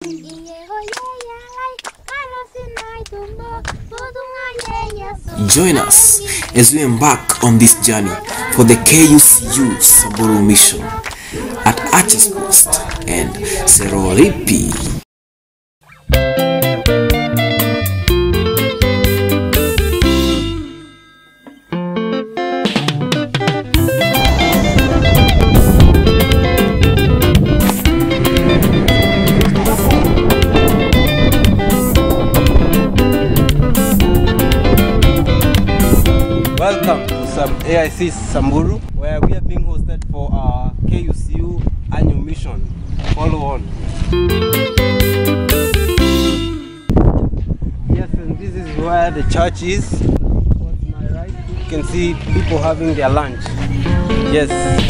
Join us as we embark on this journey for the KUCU Samburu mission at Arches Post and Serolipi. Welcome to some AIC Samburu, where we are being hosted for our KUCU annual mission. Follow on. Yes, and this is where the church is. Towards my right, you can see people having their lunch. Yes.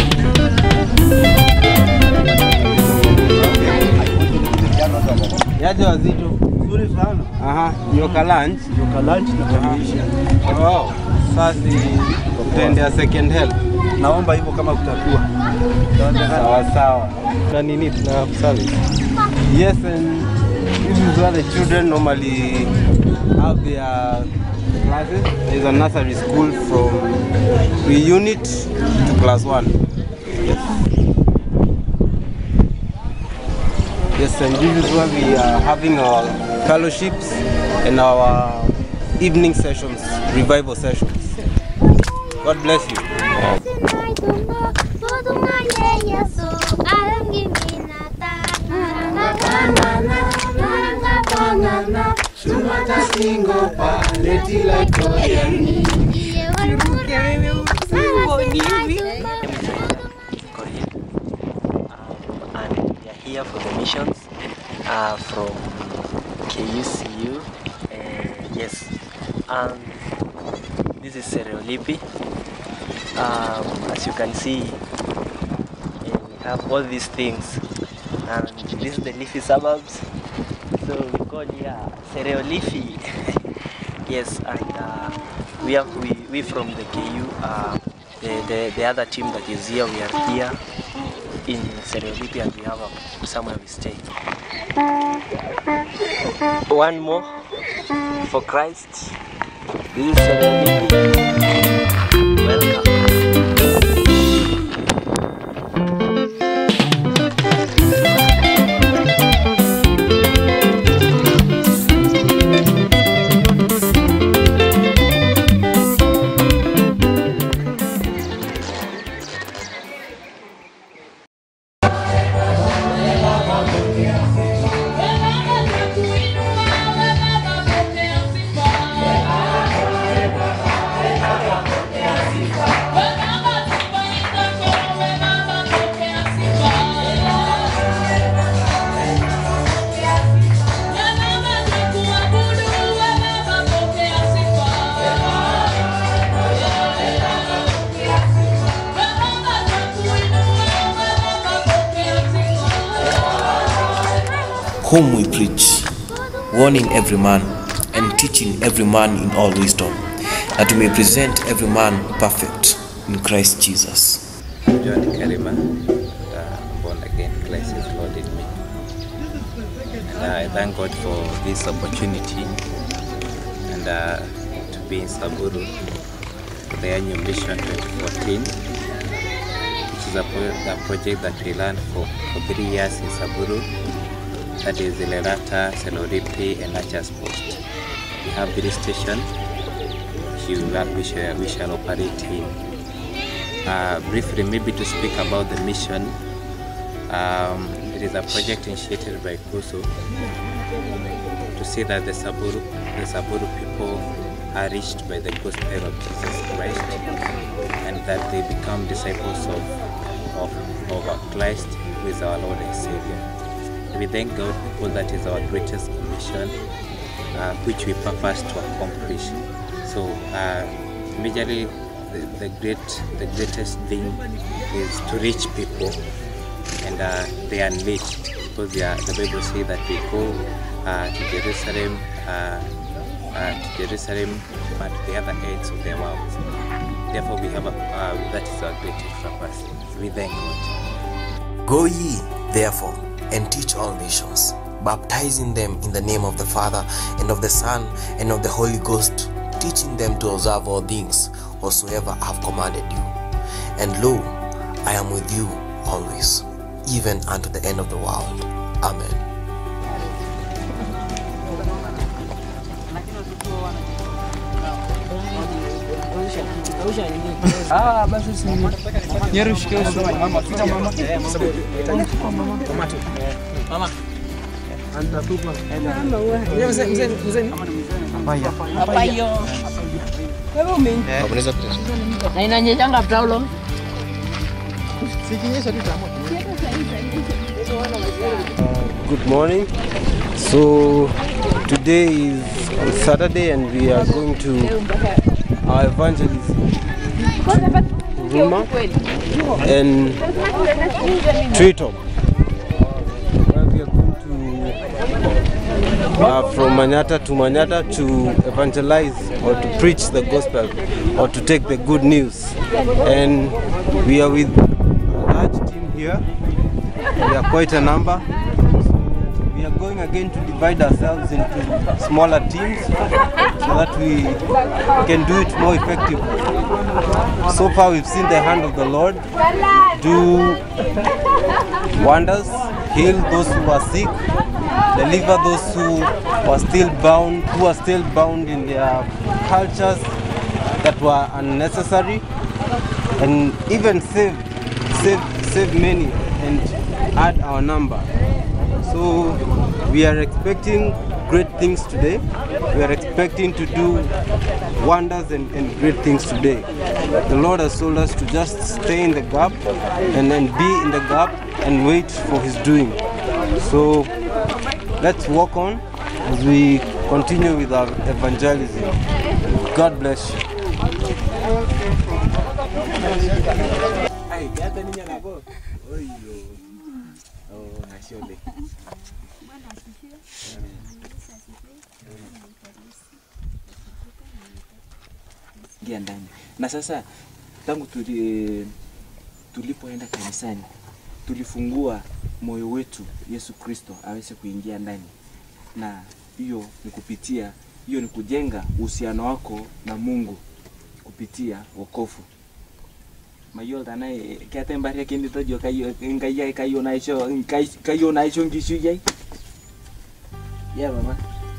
Yaje wazito. Nzuri sana. Aha, nyoka lunch. Nyoka lunch na kamilisha. Wow. Sasa tutaendea second help. Naomba hivyo kama kutakuwa. Sawa sawa. Na nini tuna service. Yes, and this is where the children normally have their classes. There is a nursery school from pre-unit to class one. Yes. Yes, and this is where we are having our fellowships and our evening sessions, revival sessions. God bless you. Korean. Um, and we are here for the missions uh, from KUCU. Uh, yes, and this is Seriolipi. Um, as you can see, uh, we have all these things, and this is the leafy suburbs. So we call here Seriolipi. yes, and uh, we have we, we from the KU. Uh, the, the, the other team that is here, we are here in Seriolipi and we have a, somewhere we stay. One more for Christ. This is Seriolipi. Welcome. whom we preach, warning every man and teaching every man in all wisdom, that we may present every man perfect in Christ Jesus. John Karima, uh, born again, Christ is Lord in me. And I thank God for this opportunity and uh, to be in Saburu for the annual mission 2014, which is a, pro- a project that we ran for, for three years in Saburu. That is Lerata, Seloripi, and Achas Post. We have three stations which we will- we shall, we shall operate in. Uh, briefly, maybe to speak about the mission, um, it is a project initiated by KUSU to see that the Saburu, the Saburu people are reached by the gospel of Jesus Christ and that they become disciples of, of, of Christ who is our Lord and Savior. We thank God because that is our greatest commission uh, which we purpose to accomplish. So uh, majorly the, the great the greatest thing is to reach people and uh, they are unleashed because they are, the Bible says that we go uh, to Jerusalem uh, uh, to Jerusalem but to the other ends of the world. Therefore we have a, uh, that is our greatest purpose. We thank God. Go ye, therefore, and teach all nations, baptizing them in the name of the Father and of the Son and of the Holy Ghost, teaching them to observe all things whatsoever I have commanded you. And lo, I am with you always, even unto the end of the world. Amen. na inanyeshanga taulo Good morning. So today is Saturday and we are going to our evangelism Ruma and Treetop. Where we are going to uh, from Manyata to Manyata to evangelize or to preach the gospel or to take the good news. And we are with a large team here. We are quite a number. We are going again to divide ourselves into smaller teams so that we can do it more effectively. So far, we've seen the hand of the Lord do wonders, heal those who are sick, deliver those who are still bound, who are still bound in their cultures that were unnecessary, and even save, save, save many and add our number. So we are expecting great things today. We are expecting to do wonders and, and great things today. The Lord has told us to just stay in the gap and then be in the gap and wait for His doing. So let's walk on as we continue with our evangelism. God bless you. ingia ndani. Na sasa tangu tuli, tulipoenda kanisani tulifungua moyo wetu Yesu Kristo aweze kuingia ndani, na hiyo ni kupitia hiyo ni kujenga uhusiano wako na Mungu kupitia wokovu mayiolo naye keetae mbaria kinitojo kayo nkai ai kayo naisho nkai kayo naisho nkishui ai ya mama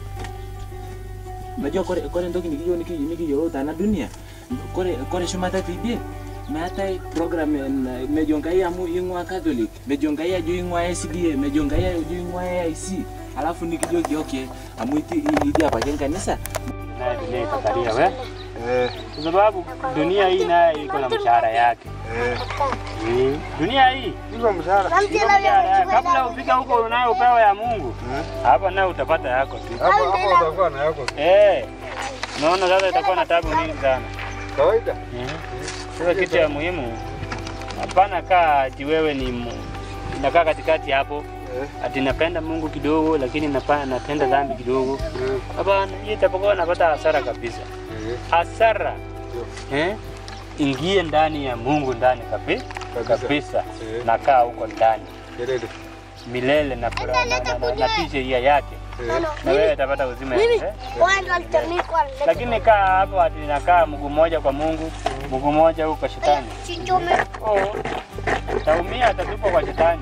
najua kore kore ntoki nikiyo nikiyo nikiyiolou tana dunia kore kore shumata tidie meetae program en- mejo nkai amu ing'ua catholic mejo nkai ajo ing'ua sda mejo nkai ajo ing'ua aic alafu nikijoki okay amu iti idi apake nkanisa naye dunia itakalia we kwa sababu dunia hii naye iko na mshahara yake Mm. dunia hii iko mshahara yake. kabla ufike huko unayo upewa ya Mungu hapa naye utapata yako tu Hapo hapo utakuwa na yako eh naona sasa itakuwa na tabu nyingi sana kawaida. sasa kitu ya muhimu hapana kaa ati wewe ni mu- nakaa katikati hapo ati napenda Mungu kidogo lakini napa- natenda dhambi kidogo hapana hii itapokuwa napata hasara kabisa hasara eh? ingie ndani ya Mungu ndani kabi, kabisa Eh. nakaa huko ndani Kelele. milele na furaha na, na, na, na tii sheria yake na wewe utapata uzima eh? lakini kaa hapo ati nakaa mguu mmoja kwa Mungu mguu mmoja huko kwa shetani oh, utaumia atatupwa kwa shetani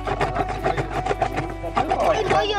Utatupwa kwa shetani.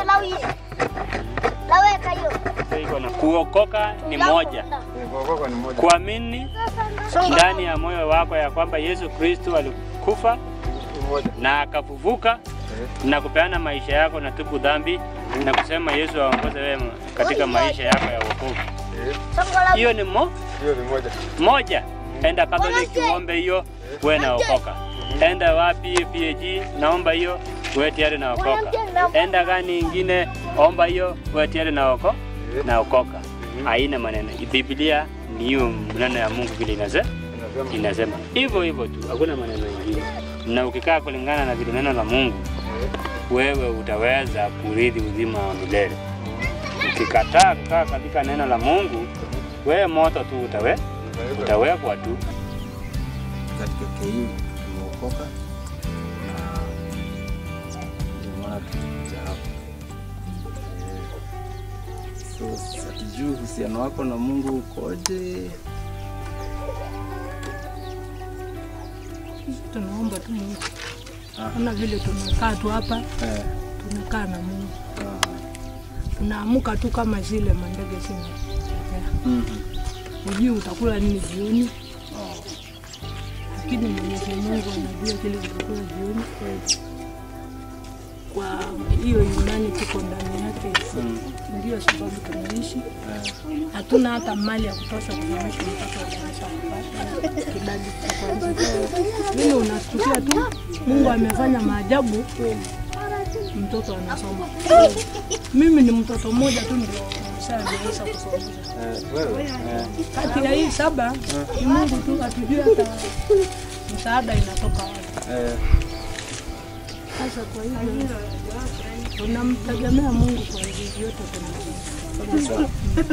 Sasa iko na kuokoka ni moja Kuokoka ni moja. kuamini ndani ya moyo wako ya kwamba Yesu Kristo alikufa na akafufuka na kupeana maisha yako na tubu dhambi na kusema Yesu aongoze wewe katika maisha yako ya wokovu. Hiyo ni mo, Hiyo ni moja. moja. Enda Catholic uombe hiyo, wewe naokoka. Enda wapi PAG, naomba hiyo, wewe tayari naokoka. Enda gani ingine, omba hiyo, wewe tayari naoko naokoka. Haina maneno. Biblia ni hiyo maneno ya Mungu vile inasema inasema hivyo hivyo tu, hakuna maneno mengine. Na ukikaa kulingana na vile neno la Mungu, wewe utaweza kurithi uzima wa milele. Ukikataa kukaa katika neno la Mungu, wewe moto tu utawe utawekwa tu. katika KU tumeokoka na ndio maana tulikuja hapa So hatujui uhusiano wako na Mungu ukoje. Sisi tunaomba tu Mungu. Ah. Ona vile tumekaa tu hapa, Eh, tunakaa na Mungu. ah, Tunaamuka tu kama zile mandege zinatokea. mhm. Hujui utakula nini jioni, lakini Mwenyezi Mungu anajua kile utakula jioni. Kwa hiyo imani tuko ndani yake, ndio sababu tunaishi. Hatuna hata mali ya kutosha kusomesha mtoto wa darasa la kwanza, kidato cha kwanza. Mimi unasikia tu Mungu amefanya maajabu, mtoto anasoma. Mimi ni mtoto mmoja tu ndio nimeshaweza kusomesha Eh, wewe? Eh, kati ya hii saba ni Mungu tu, hatujui hata msaada inatoka wapi. eh, Sasa kwa hivyo tunamtegemea Mungu kwa hivi vyote tunafanya.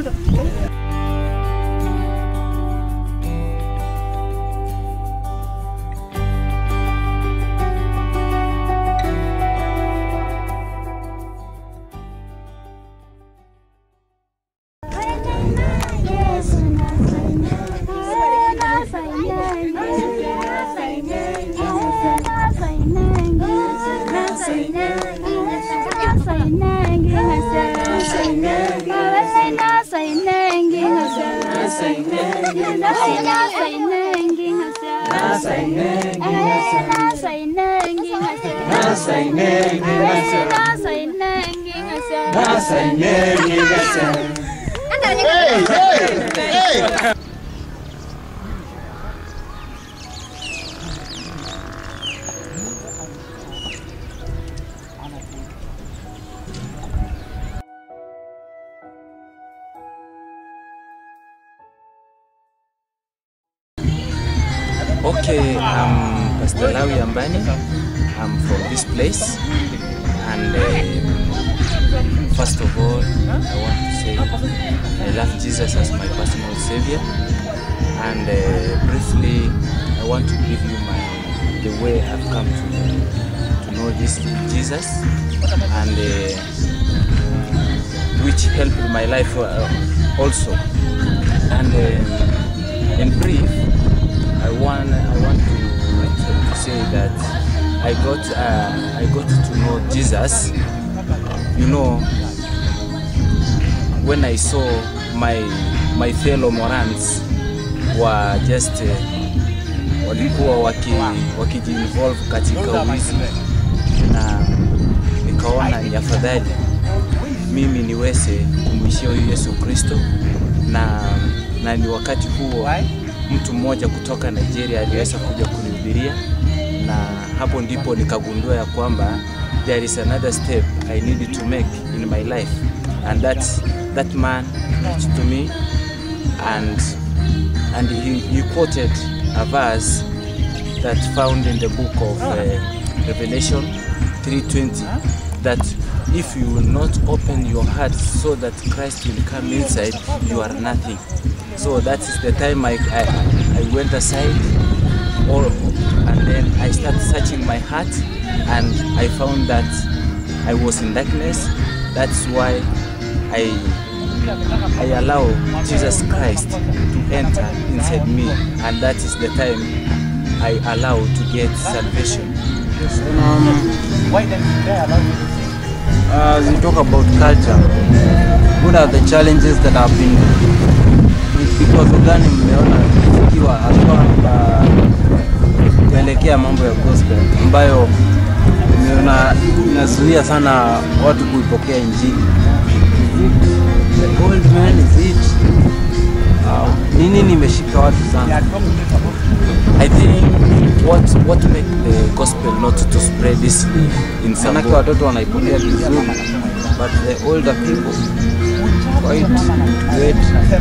Okay, I'm Pastor Lawi Ambani. I'm from this place. And uh, first of all, I want to say I love Jesus as my personal savior. And uh, briefly, I want to give you my the way I've come to, to know this Jesus and uh, which helped my life uh, also. And uh, in brief, I want I want to, to say that I got uh, I got to know Jesus. You know, when I saw my my fellow Morans were just uh, walikuwa waki wakijiinvolve katika wizi na nikaona ni afadhali mimi niweze kumwishia huyu Yesu Kristo na, na ni wakati huo mtu mmoja kutoka Nigeria aliweza kuja kunihubiria, na hapo ndipo nikagundua ya kwamba there is another step I need to make in my life and that, that man preached to me and, and he, he quoted a verse that found in the book of uh, Revelation 3:20 that if you will not open your heart so that Christ will come inside, you are nothing. So that is the time I, I, I went aside or, and then I started searching my heart and I found that I was in darkness. That's why I, I allow Jesus Christ to enter inside me and that is the time I allow to get salvation. Uh, as you talk about culture, what are the challenges that have been vikwazo gani mmeona ikiwa haswa uh, kuelekea mambo ya gospel ambayo imeona inazuia sana watu kuipokea injili? The old man is it? Uh, ni nini imeshika watu sana? I think what what make the gospel not to spread easily in some Manake watoto wanaipokea vizuri, but the older people quite great.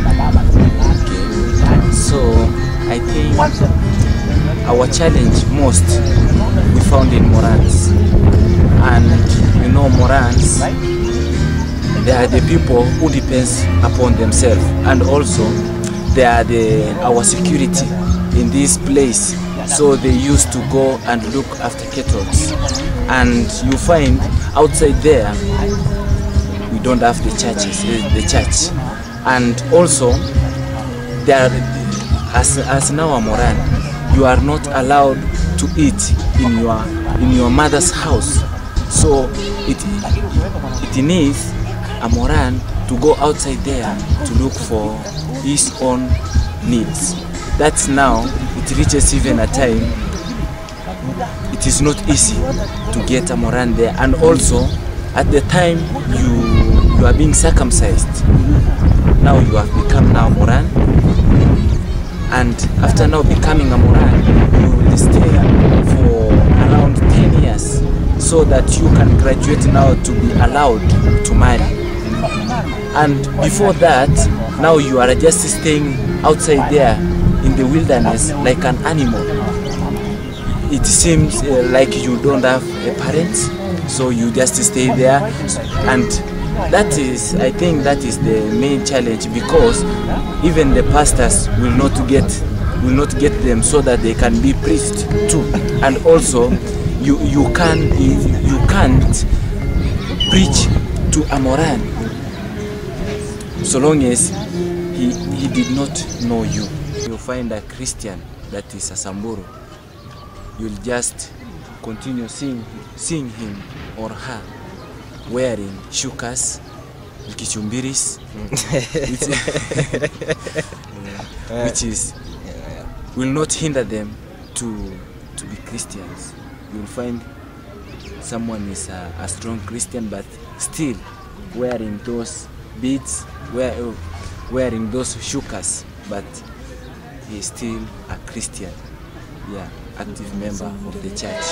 So I think our challenge most we found in Morans, and you know Morans, they are the people who depends upon themselves, and also they are the our security in this place. So they used to go and look after cattle, and you find outside there we don't have the churches, uh, the church, and also there, as as now a Moran, you are not allowed to eat in your in your mother's house. So it it needs a Moran to go outside there to look for his own needs. That's now it reaches even a time it is not easy to get a Moran there and also at the time you you are being circumcised now you have become now Moran and after now becoming a Moran you will stay for around 10 years so that you can graduate now to be allowed to marry and before that now you are just staying outside there in the wilderness like an animal it seems uh, like you don't have a parent so you just stay there and that is i think that is the main challenge because even the pastors will not get will not get them so that they can be preached too and also you you can you, you can't preach to a moran so long as he he did not know you you find a christian that is a samburu you'll just continue seeing, seeing him or her wearing shukas kichumbiris which, which is will not hinder them to to be Christians. You'll find someone is a, a strong Christian but still wearing those beads, wear, wearing those shukas, but he is still a Christian. Yeah, active member of the church.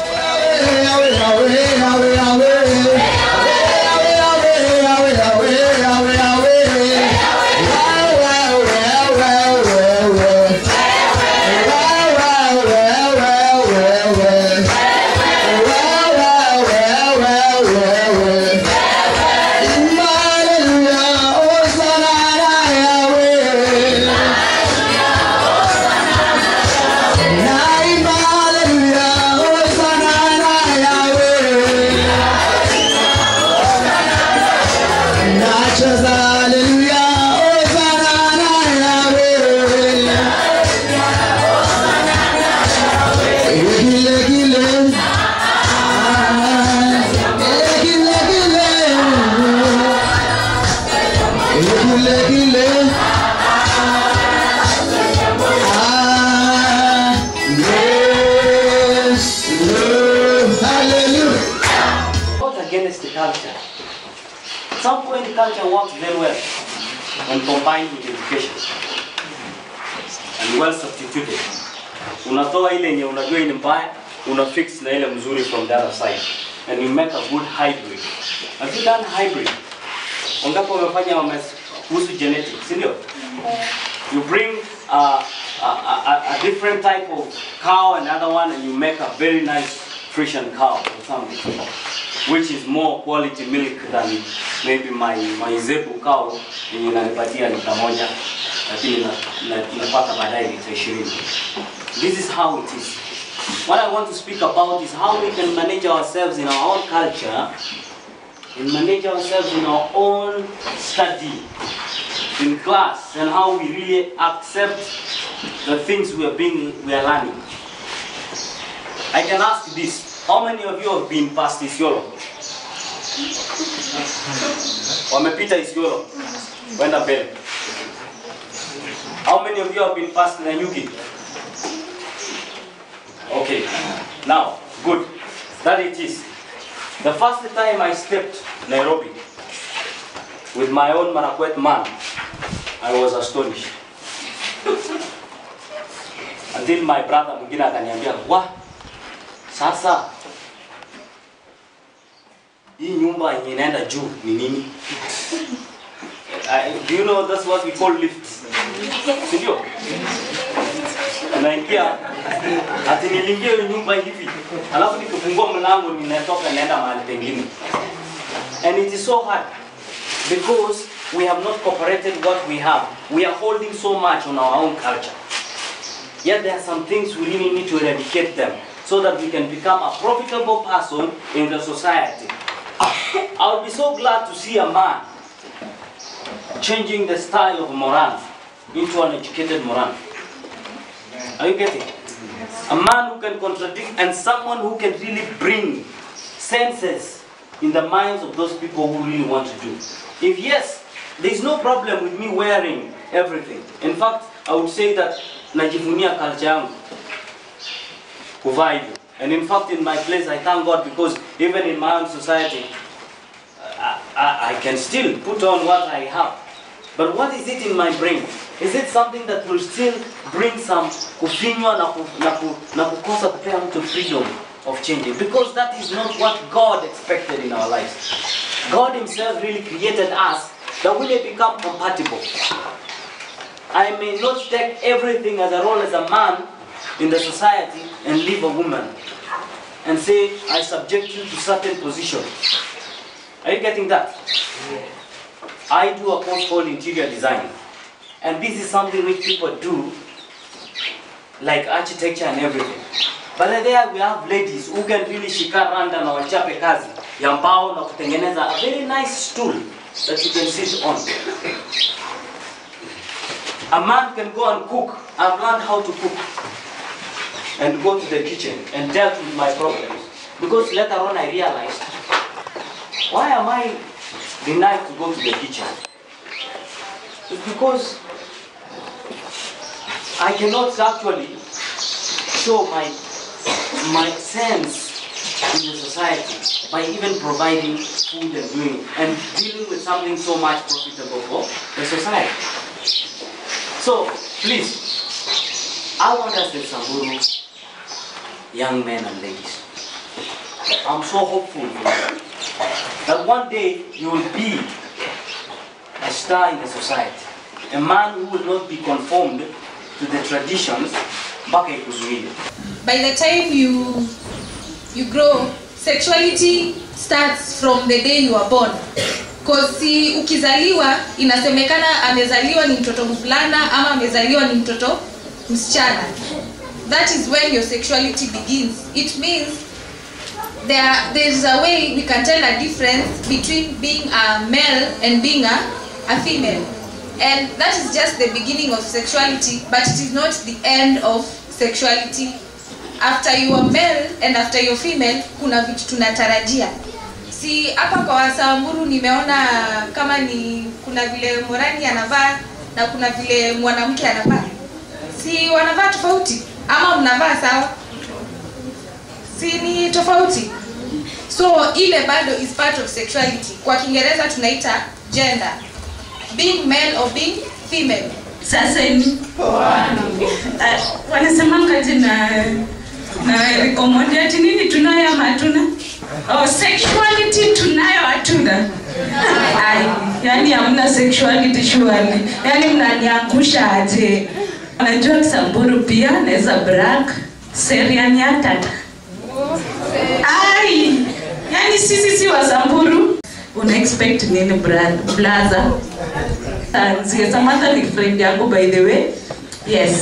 Not against the culture. Some point culture works very well when combined with education and well substituted. Unatoa ile yenye unajua ni mbaya, una fix na ile mzuri from the other side and you make a good hybrid. Have you done hybrid? Wangapi wamefanya wames- kuhusu genetics, si ndio? You bring a, a, a, a different type of cow, another one, and you make a very nice Frisian cow or something, which is more quality milk than maybe my, my zebu cow yenye inanipatia lita moja, lakini na- na- napata baadaye lita ishirini. This is how it is. What I want to speak about is how we can manage ourselves in our own culture and manage ourselves in our own study in class and how we really accept the things we are being we are learning. I can ask this: How many of you have been past Isiolo? Wamepita Isiolo, wenda mbele. How many of you have been past Nanyuki? Okay, now good. That it is. The first time I stepped Nairobi with my own Marakwet man, I was astonished. Until my brother mwingine akaniambia, wa sasa hii nyumba yenye inaenda juu ni nini? I- Do you know that's what we call lifts? Si ndio? Unaingia ati niliingia hiyo nyumba hivi, alafu nikifungua mlango ninatoka naenda mahali pengine. And it is so hard because we have not cooperated what we have. We are holding so much on our own culture. Yet there are some things we really need to eradicate them so that we can become a profitable person in the society. I would be so glad to see a man changing the style of Moran into an educated Moran. Are you getting? A man who can contradict and someone who can really bring senses in the minds of those people who really want to do. If yes, there is no problem with me wearing everything. In fact, I would say that najivunia culture yangu kuvaa hivyo. And in fact, in my place, I thank God because even in my own society, I, I, I can still put on what I have. But what is it in my brain? Is it something that will still bring some kufinywa na, ku, na, ku, na kukosa kupea mtu freedom of changing? Because that is not what God expected in our lives. God himself really created us that we may become compatible. I may not take everything as a role as a man in the society and leave a woman and say, I subject you to certain position. Are you getting that? I do a course called interior design. And this is something which people do, like architecture and everything. But there we have ladies who can really shika randa na wachape kazi ya mbao na kutengeneza a very nice stool that you can sit on. A man can go and cook. I've learned how to cook and go to the kitchen and dealt with my problems. Because later on I realized, why am I denied to go to the kitchen? It's because I cannot actually show my my sense in the society by even providing food and doing and dealing with something so much profitable for the society. So please, I want us in Samburu, young men and ladies. I'm so hopeful for you that one day you will be a star in the society, a man who will not be conformed to the traditions mpaka ikuzuie. by the time you you grow sexuality starts from the day you are born cause si ukizaliwa inasemekana amezaliwa ni mtoto mvulana ama amezaliwa ni mtoto msichana that is when your sexuality begins it means there there's a way we can tell a difference between being a male and being a, a female and that is just the beginning of sexuality but it is not the end of sexuality after you are male and after you are female kuna vitu tunatarajia si hapa kwa wasamburu nimeona kama ni kuna vile morani anavaa na kuna vile mwanamke anavaa si wanavaa tofauti ama mnavaa sawa si ni tofauti so ile bado is part of sexuality kwa kiingereza tunaita gender being male or being female sasa ni uh, wanasemanga na na recommended nini tunayo ama hatuna oh, sexuality tunayo hatuna Ai, yani hamna sexuality surely yani mnaniangusha aje unajua kisamburu pia naweza brag seriani hatata ai yani sisi si wasamburu una expect nini bra- blaza anzie samantha ni friend yangu by the way yes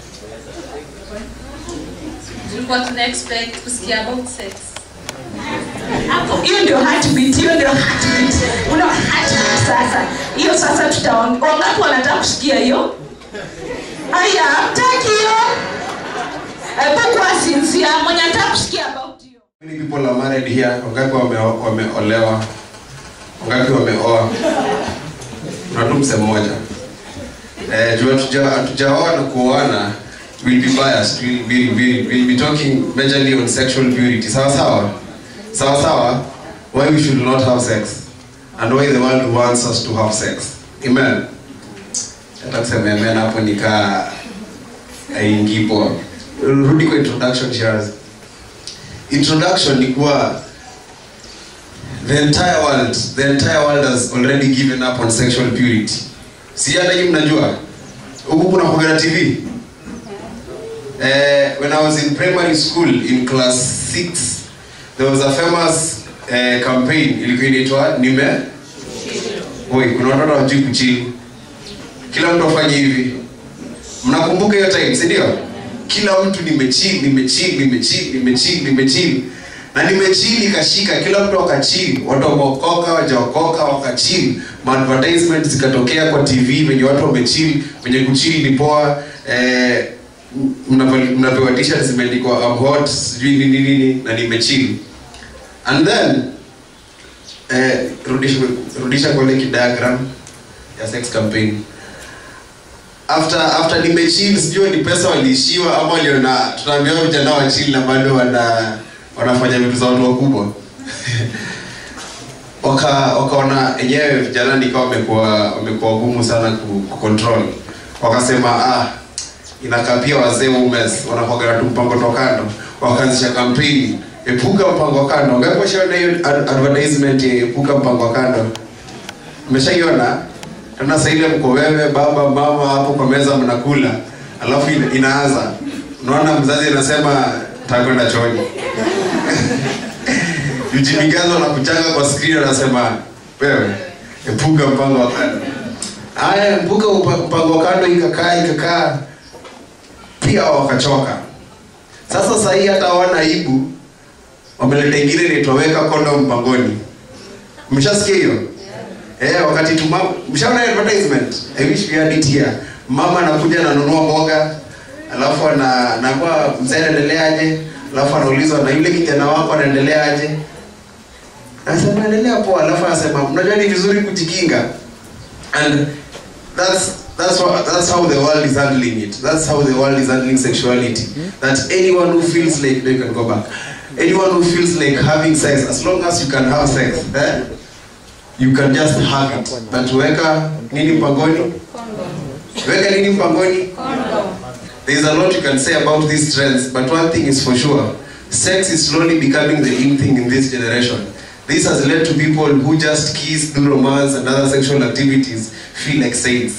tulikuwa tuna expect kusikia about sex hapo hiyo ndio heartbeat hiyo ndio heartbeat una heartbeat sasa hiyo sasa tutaongea wangapi wanataka kusikia hiyo haya hamtaki hiyo hebu kwa sinzia mwenye anataka kusikia about hiyo Many people are married here. Wangapi wame- wameolewa? Wangapi wameoa? Kuna tu msemo mmoja. Eh, juu hatuja- hatujaoa na kuoana will be biased. We'll, we'll, we'll, we'll be talking majorly on sexual purity. Sawa sawa? Sawa sawa? Why we should not have sex and why the world wants us to have sex. Amen. Hata kusema amen hapo nikaa haingii poa. Rudi kwa introduction Shiraz introduction ni kuwa the entire world the entire world has already given up on sexual purity si hata nyinyi mnajua huku kuna kuagana tv eh, when i was in primary school in class 6 there was a famous eh, campaign ilikuwa inaitwa nime Oi, kuna watoto wajui kuchili kila mtu afanye hivi mnakumbuka hiyo time si ndio kila mtu nimechill nimechill nimechill nimechill nimechill na nimechill ikashika kila mtu akachill watu wameokoka wajaokoka wakachill maadvertisement zikatokea kwa tv venye watu wamechill venye kuchill ni poa eh, mnava- mnapewa t-shirt zimeandikwa I'm hot sijui nini nini na nimechill and then eh, rudisha, rudisha kwa ile kidiagram ya sex campaign after after nimechill sijui ni pesa waliishiwa ama waliona tunaambiwa vijana wa chill na bado wana wanafanya vitu za watu wakubwa waka wakaona enyewe vijana nikawa wamekuwa wamekuwa gumu sana ku, ku control wakasema ah inakaa pia wazee umes wanakuaga tu mpango tokando wakaanzisha kampeni epuka mpango wa kando ngapi washaona hiyo ad- advertisement ya epuka mpango wa kando umeshaiona tena saa ile mko wewe baba mama hapo kwa meza mnakula alafu ina, inaanza unaona mzazi anasema takwenda chooni Ujimigazo na kuchanga kwa screen anasema wewe epuka mpango wa kando. Haya, epuka upa- mpango wa kando ikakaa ikakaa, pia wakachoka. Sasa sasa hii hata hawana aibu, wameleta ingine inaitoweka kondo mpangoni. Mshasikia hiyo? Eh, wakati tu mama, mshaona advertisement? I wish we had it here. Mama anakuja ananunua mboga, alafu ana anakuwa mzee anaendeleaje? Alafu anaulizwa na yule kijana wako anaendeleaje? Anasema endelea poa, alafu anasema mnajua ni vizuri kujikinga. And that's that's what that's how the world is handling it. That's how the world is handling sexuality. That anyone who feels like they can go back. Anyone who feels like having sex, as long as you can have sex, eh? You can just have it. But weka nini mpangoni? Weka nini mpangoni? There's a lot you can say about these trends, but one thing is for sure. Sex is slowly becoming the in thing in this generation. This has led to people who just kiss, do romance, and other sexual activities feel like saints.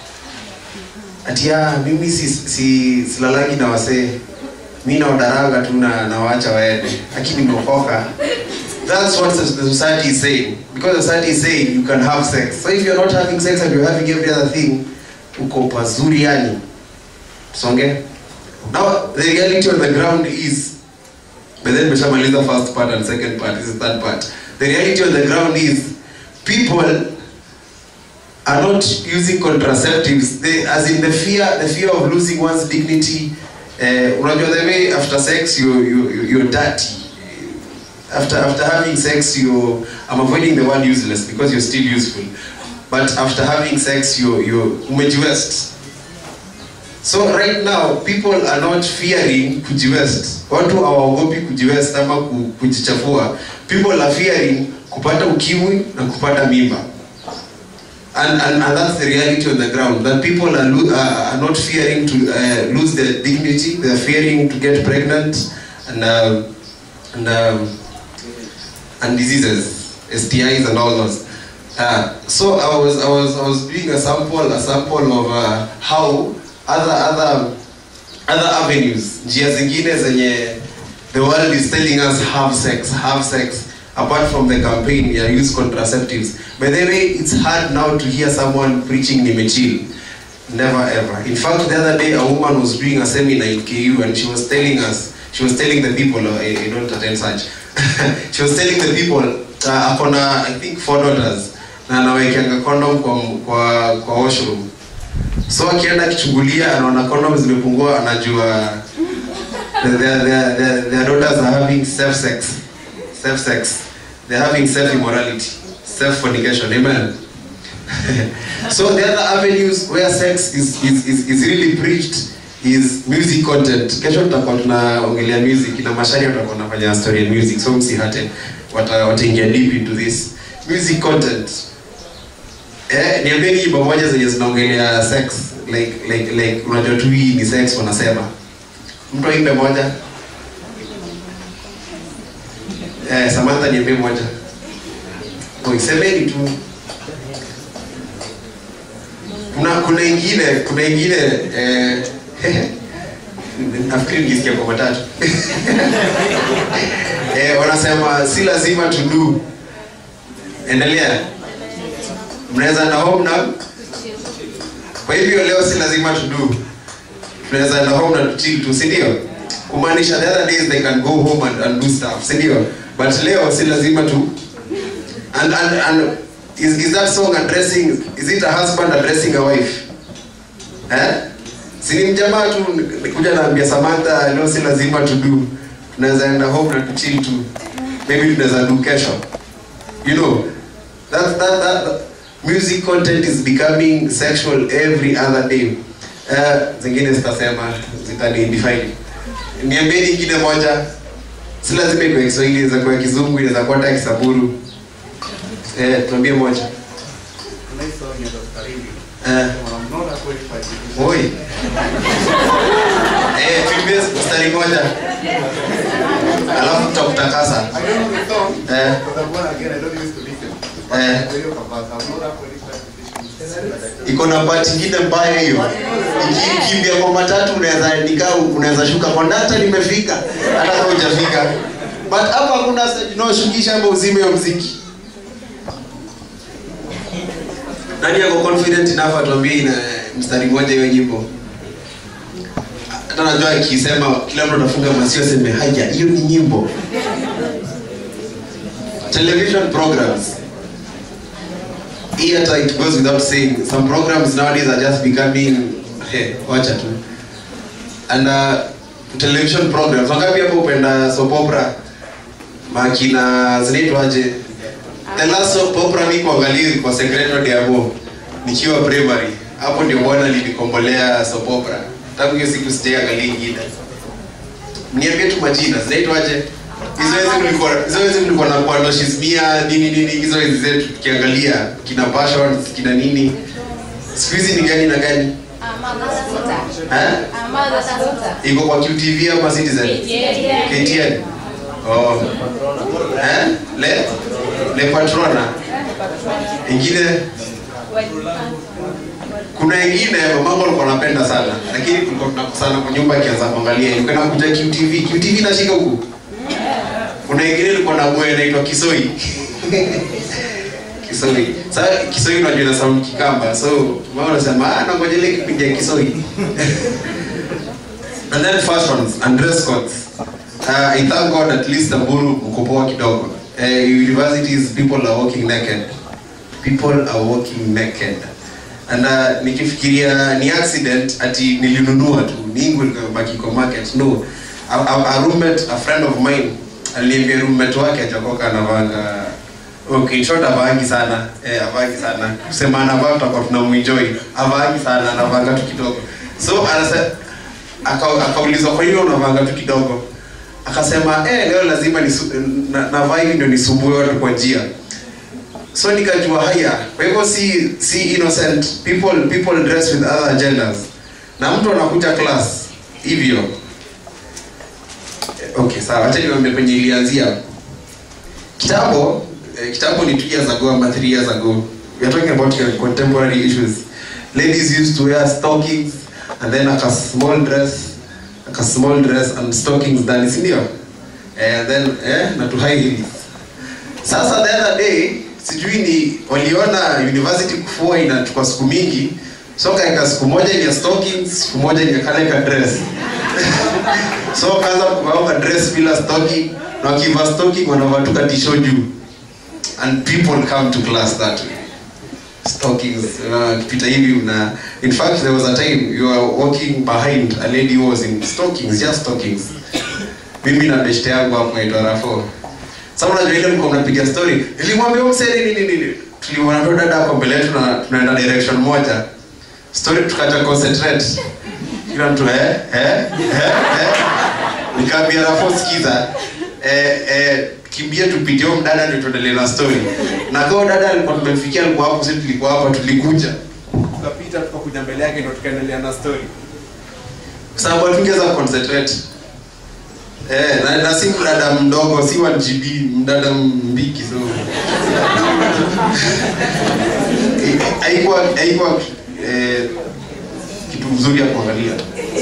Ati ya, mimi si, si, silalangi na wasee mi naodaranga tu na nawaacha waende lakini nimeokoka that's what the society is saying because the society is saying you can have sex so if you're not having sex and you're having every other thing uko pazuri yani songe now the reality on the ground is but then meshamaliza first part and second part this is third part the reality on the ground is people are not using contraceptives they, as in the fear the fear of losing one's dignity uh, unajua the way after sex you, you, you, you're dirty after after having sex you I'm avoiding the word useless because you're still useful but after having sex you you umejiwest so right now people are not fearing kujiwest watu hawaogopi kujiwest ama ku- kujichafua people are fearing kupata ukimwi na kupata mimba and, and, and that's the reality on the ground that people are, lo- uh, are not fearing to uh, lose their dignity they are fearing to get pregnant and um, and um, and diseases STIs and all those uh, so I was I was I was doing a sample a sample of uh, how other other other avenues njia zingine zenye the world is telling us have sex have sex apart from the campaign ya use contraceptives by the way it's hard now to hear someone preaching nimechill never ever in fact the other day a woman was doing a seminar in KU and she was telling us she was telling the people uh, I, I don't attend such she was telling the people uh, akona I think four daughters na anawekeanga condom kwa, kwa, kwa washroom so akienda akichungulia anaona condom zimepungua anajua their, their, their, their, their daughters are having self sex self sex they're having self immorality self fornication amen so the other avenues where sex is, is, is, is really preached is music content kesho tutakuwa tunaongelea music na mashari watakuwa wanafanya story ya music so msihate wata- wataingia deep into this music content eh, niambieni nyimbo moja zenye zinaongelea sex like like like unajua tu hii ni sex wanasema mtu aimbe moja eh, Samantha niambie moja Oi, semeni tu kuna kuna ingine kuna ingine eh, nafikiri nilisikia kwa matatu eh, wanasema si lazima to do endelea mnaweza enda home na kwa hivyo leo si lazima to do tunaweza enda home na tuchill tu si ndio kumaanisha the other days they can go home and, and do stuff si ndio but leo si lazima tu and, and, and is, is that song addressing is it a husband addressing a wife eh si ni mjamaa tu nikuja naambia Samantha leo si lazima to do tunaweza enda home na tuchill tu maybe tunaweza do kesho you know that, that, that, that music content is becoming sexual every other day uh, zingine zitasema zitani define niambie nyingine moja si lazima ikuwe Kiswahili inaweza kuwa Kizungu inaweza kuwa hata Kisaburu eh tuambie moja eh Oi. Eh, tuimbie mstari moja. Alafu tutakutakasa. Eh. Eh. Iko na bahati nyingine mbaya hiyo. Ikikimbia kwa matatu unaweza nikaa unaweza shuka kondakta nimefika hata kama hujafika. But hapa hakuna unaoshukisha ama uzime hiyo mziki. Nani yako confident enough atuambie ina mstari mmoja hiyo nyimbo? Hata najua ikisema kila mtu atafunga masio aseme haya, hiyo ni nyimbo. Television programs. Hii hata it goes without saying. Some programs nowadays are just becoming hey, wacha tu. And uh, television programs. Wangapi hapo upenda soap opera? Makina zinaitwaje? The last soap opera ni kuangalia kwa Secreto de Amor nikiwa primary. Hapo ndio bwana lilikombolea soap opera. Tangu hiyo siku sijaangalia ingine. Niambie tu majina, zinaitwaje? Hizo hizo mlikuwa hizo hizo mlikuwa na kwa Shismia nini nini hizo hizo zetu tukiangalia kina passions kina nini. Siku hizi ni gani na gani? Eh? Iko kwa QTV ama Citizen? KTN. Oh. Eh? Le? Le Patrona. Ingine kuna ingine mamangu alikuwa anapenda sana lakini tulikuwa tunakusana kwa nyumba akianza kuangalia ilikuwa inakuja QTV QTV inashika huku kuna ingine ilikuwa na bwe inaitwa Kisoi Kisoi sasa Kisoi unajua ina sound kikamba so mama anasema ah nangoja ile kipindi ya Kisoi and then fashions and dress codes uh, I thank God at least Samburu uko poa kidogo uh, universities people are walking naked people are walking naked and uh, nikifikiria ni accident ati nilinunua tu ningu likabaki kwa market no a, a, a roommate a friend of mine aliniambia roommate wake ajakoka anavanga okay in short avaangi sana eh, avaangi sana kusema anavaa tutakuwa tunamuenjoy avaangi sana anavanga tu kidogo so anasa aka- akaulizwa kwa hiyo unavanga tu kidogo akasema eh, leo lazima nisu, na, navaa hivi ndio nisumbue watu kwa njia so nikajua haya kwa hivyo si si innocent people people dress with other agendas na mtu anakuja class hivyo Eh, okay sawa acha niwaambie penye ilianzia kitambo eh, kitambo ni 2 years ago ama 3 years ago we are talking about uh, contemporary issues ladies used to wear stockings and then like a small dress like a small dress and stockings ndani si ndio eh, and then eh, na to high heels sasa the other day sijui ni waliona university kufua inachukua siku mingi so kaeka siku moja ni ya stockings siku moja ni ya kale ka dress so kaanza kuvaa ka dress bila stocking na wakivaa stocking wanavaa tu ka t-shirt juu and people come to class that way stockings uh, pita hivi una in fact there was a time you are walking behind a lady who was in stockings just stockings mimi na beshte yangu hapo naitwa Rafo sasa unajua ile mko mnapiga story nilimwambia huyo msee nini nini tulimwona ndo dada hapo mbele yetu na tunaenda direction moja story tukaja concentrate kila mtu eh eh eh, eh. nikaambia Rafo sikiza eh eh kimbia tupitie huyo mdada ndio tuendelee na story na kwa dada alikuwa tumemfikia alikuwa hapo sisi tulikuwa hapa tulikuja tukapita tukakuja mbele yake ndio tukaendelea na story kwa sababu hatungeweza concentrate Eh, na, na si mdada mdogo, si 1 GB, mdada mbiki so. Haikuwa haikuwa eh, kitu mzuri ya kuangalia.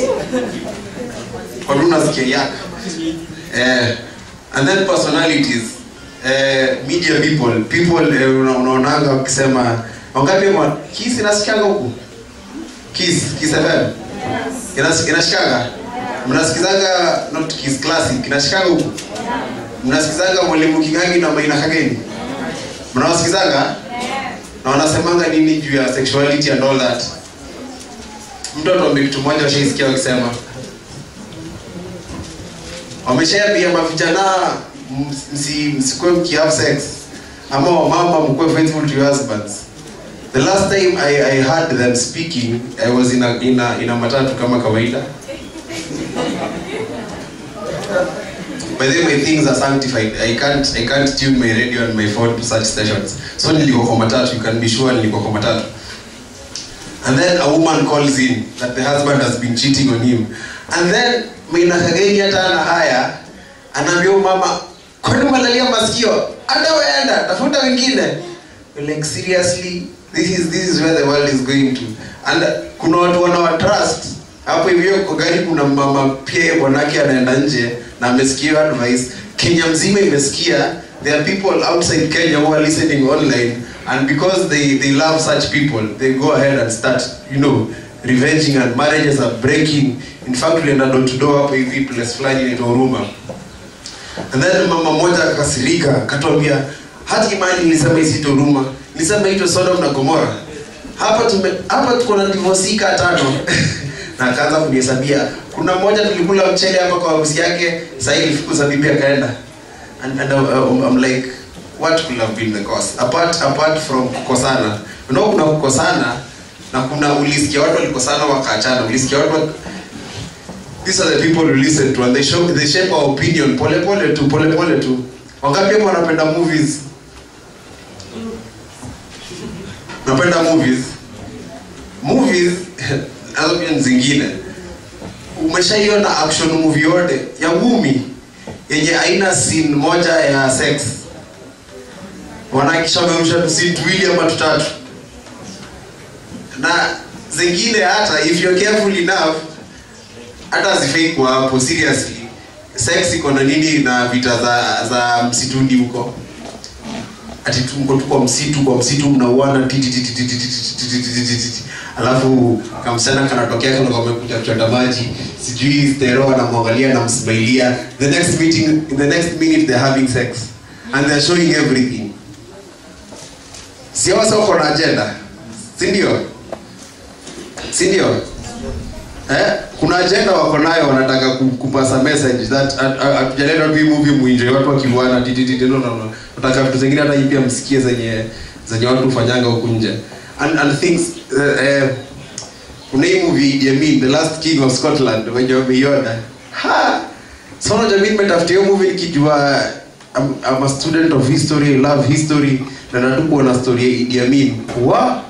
Kwa nini unasikia yak? Eh, and then personalities eh, media people people eh, una- unaonanga wakisema wangapi mwa Kiss inasikianga huku? Kiss, Kiss FM. Inas- Inashikaga? Mnasikizanga not Kiss Classic, inashikaga huku? Mnasikizanga Mwalimu Kingangi na Maina Kageni? Mnawasikizanga? na wanasemanga nini juu ya sexuality and all that mtu atuambie kitu moja washaisikia wakisema wameshaambia mavijana ms- msi- msikuwe mkihave sex ama wamama mkuwe faithful to your husbands the last time I, I heard them speaking I was in a, in a, in a matatu kama kawaida by the way my things are sanctified I can't, I can't tune my radio and my phone to such stations so nilikuwa kwa matatu you can be sure nilikuwa kwa matatu and then a woman calls in that the husband has been cheating on him and then Maina Kageni hata ana haya anaambia huyu mama kwani umelalia masikio hata weenda tafuta wengine We're like seriously this is this is where the world is going to and kuna watu wanawa trust hapo hivyo kwa gari kuna mama pia bwanake anaenda nje na amesikia hiyo advice Kenya mzima imesikia there are people outside Kenya who are listening online and because they they love such people they go ahead and start you know revenging and marriages are breaking in fact ulienda door to door hapo hivi place fulani inaitwa Huruma and then mama mmoja akakasirika akatuambia hata imani nilisema isito Huruma nilisema ito Sodom na Gomora hapa tume hapa tuko na divorce ika tano na akaanza kunihesabia kuna mmoja tulikula mchele hapa kwa harusi yake sasa hivi fukuza bibi akaenda and, and uh, I'm like what could have been the cause apart apart from kukosana you know kuna kukosana na kuna ulisikia watu walikosana wakaachana ulisikia watu wa- these are the people who listen to and they show they shape our opinion pole pole tu pole pole tu wangapi hapo wanapenda movies napenda movies movies nazo pia ni zingine umeshaiona action movie yote ya ngumi yenye aina scene moja ya sex wanakisha wamerusha tu scene tuwili ama tutatu na zingine hata if you're careful enough hata hazifai kuwa hapo seriously sex iko na nini na vita za za msituni huko ati tu mko tu kwa msitu kwa msitu mnauana ti- ti- ti- ti- ti- ti- ti- ti- ti- ti- ti- ti- ti. alafu kamsichana kanatokea kana kamekuja kuchota maji sijui stero anamwangalia namsmailia the next meeting in the next minute they're having sex and they're showing everything siawa soko na agenda si ndio si ndio eh kuna agenda wako nayo wanataka ku- kupasa message that at- at- hatujaleta tu hii movie muinje watu wakiuana tititi no no no nataka vitu zingine hata hii pia msikie zenye zenye watu hufanyanga huku nje and and things uh, eh, kuna hii movie Idi Amin the last king of Scotland wenye wameiona ha so unajua mimi nimetafutia hiyo movie nikijua I'm, I'm a student of history I love history na natukuwa na story ya Idi Amin wa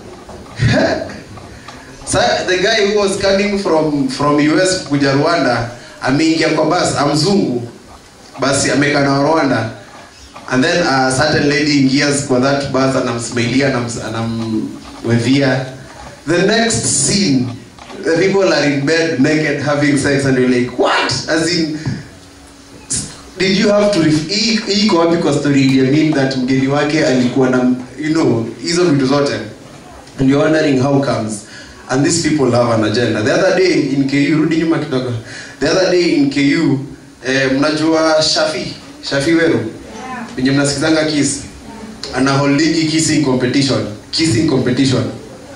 So the guy who was coming from from US kuja Rwanda ameingia kwa bus amzungu basi amekaa na Rwanda and then a certain lady ingias kwa that bus anamsmailia anam- anamwevia the next scene the people are in bed naked having sex and you're like what as in did you have to ref- hii hii iko wapi kwa story ya mean that mgeni wake alikuwa na you know hizo vitu zote and you're wondering how comes and these people have an agenda the other day in KU rudi nyuma kidogo the other day in KU eh, mnajua Shafi Shafi Weru wenye mnasikizanga kiss ana holdingi kissing competition kissing competition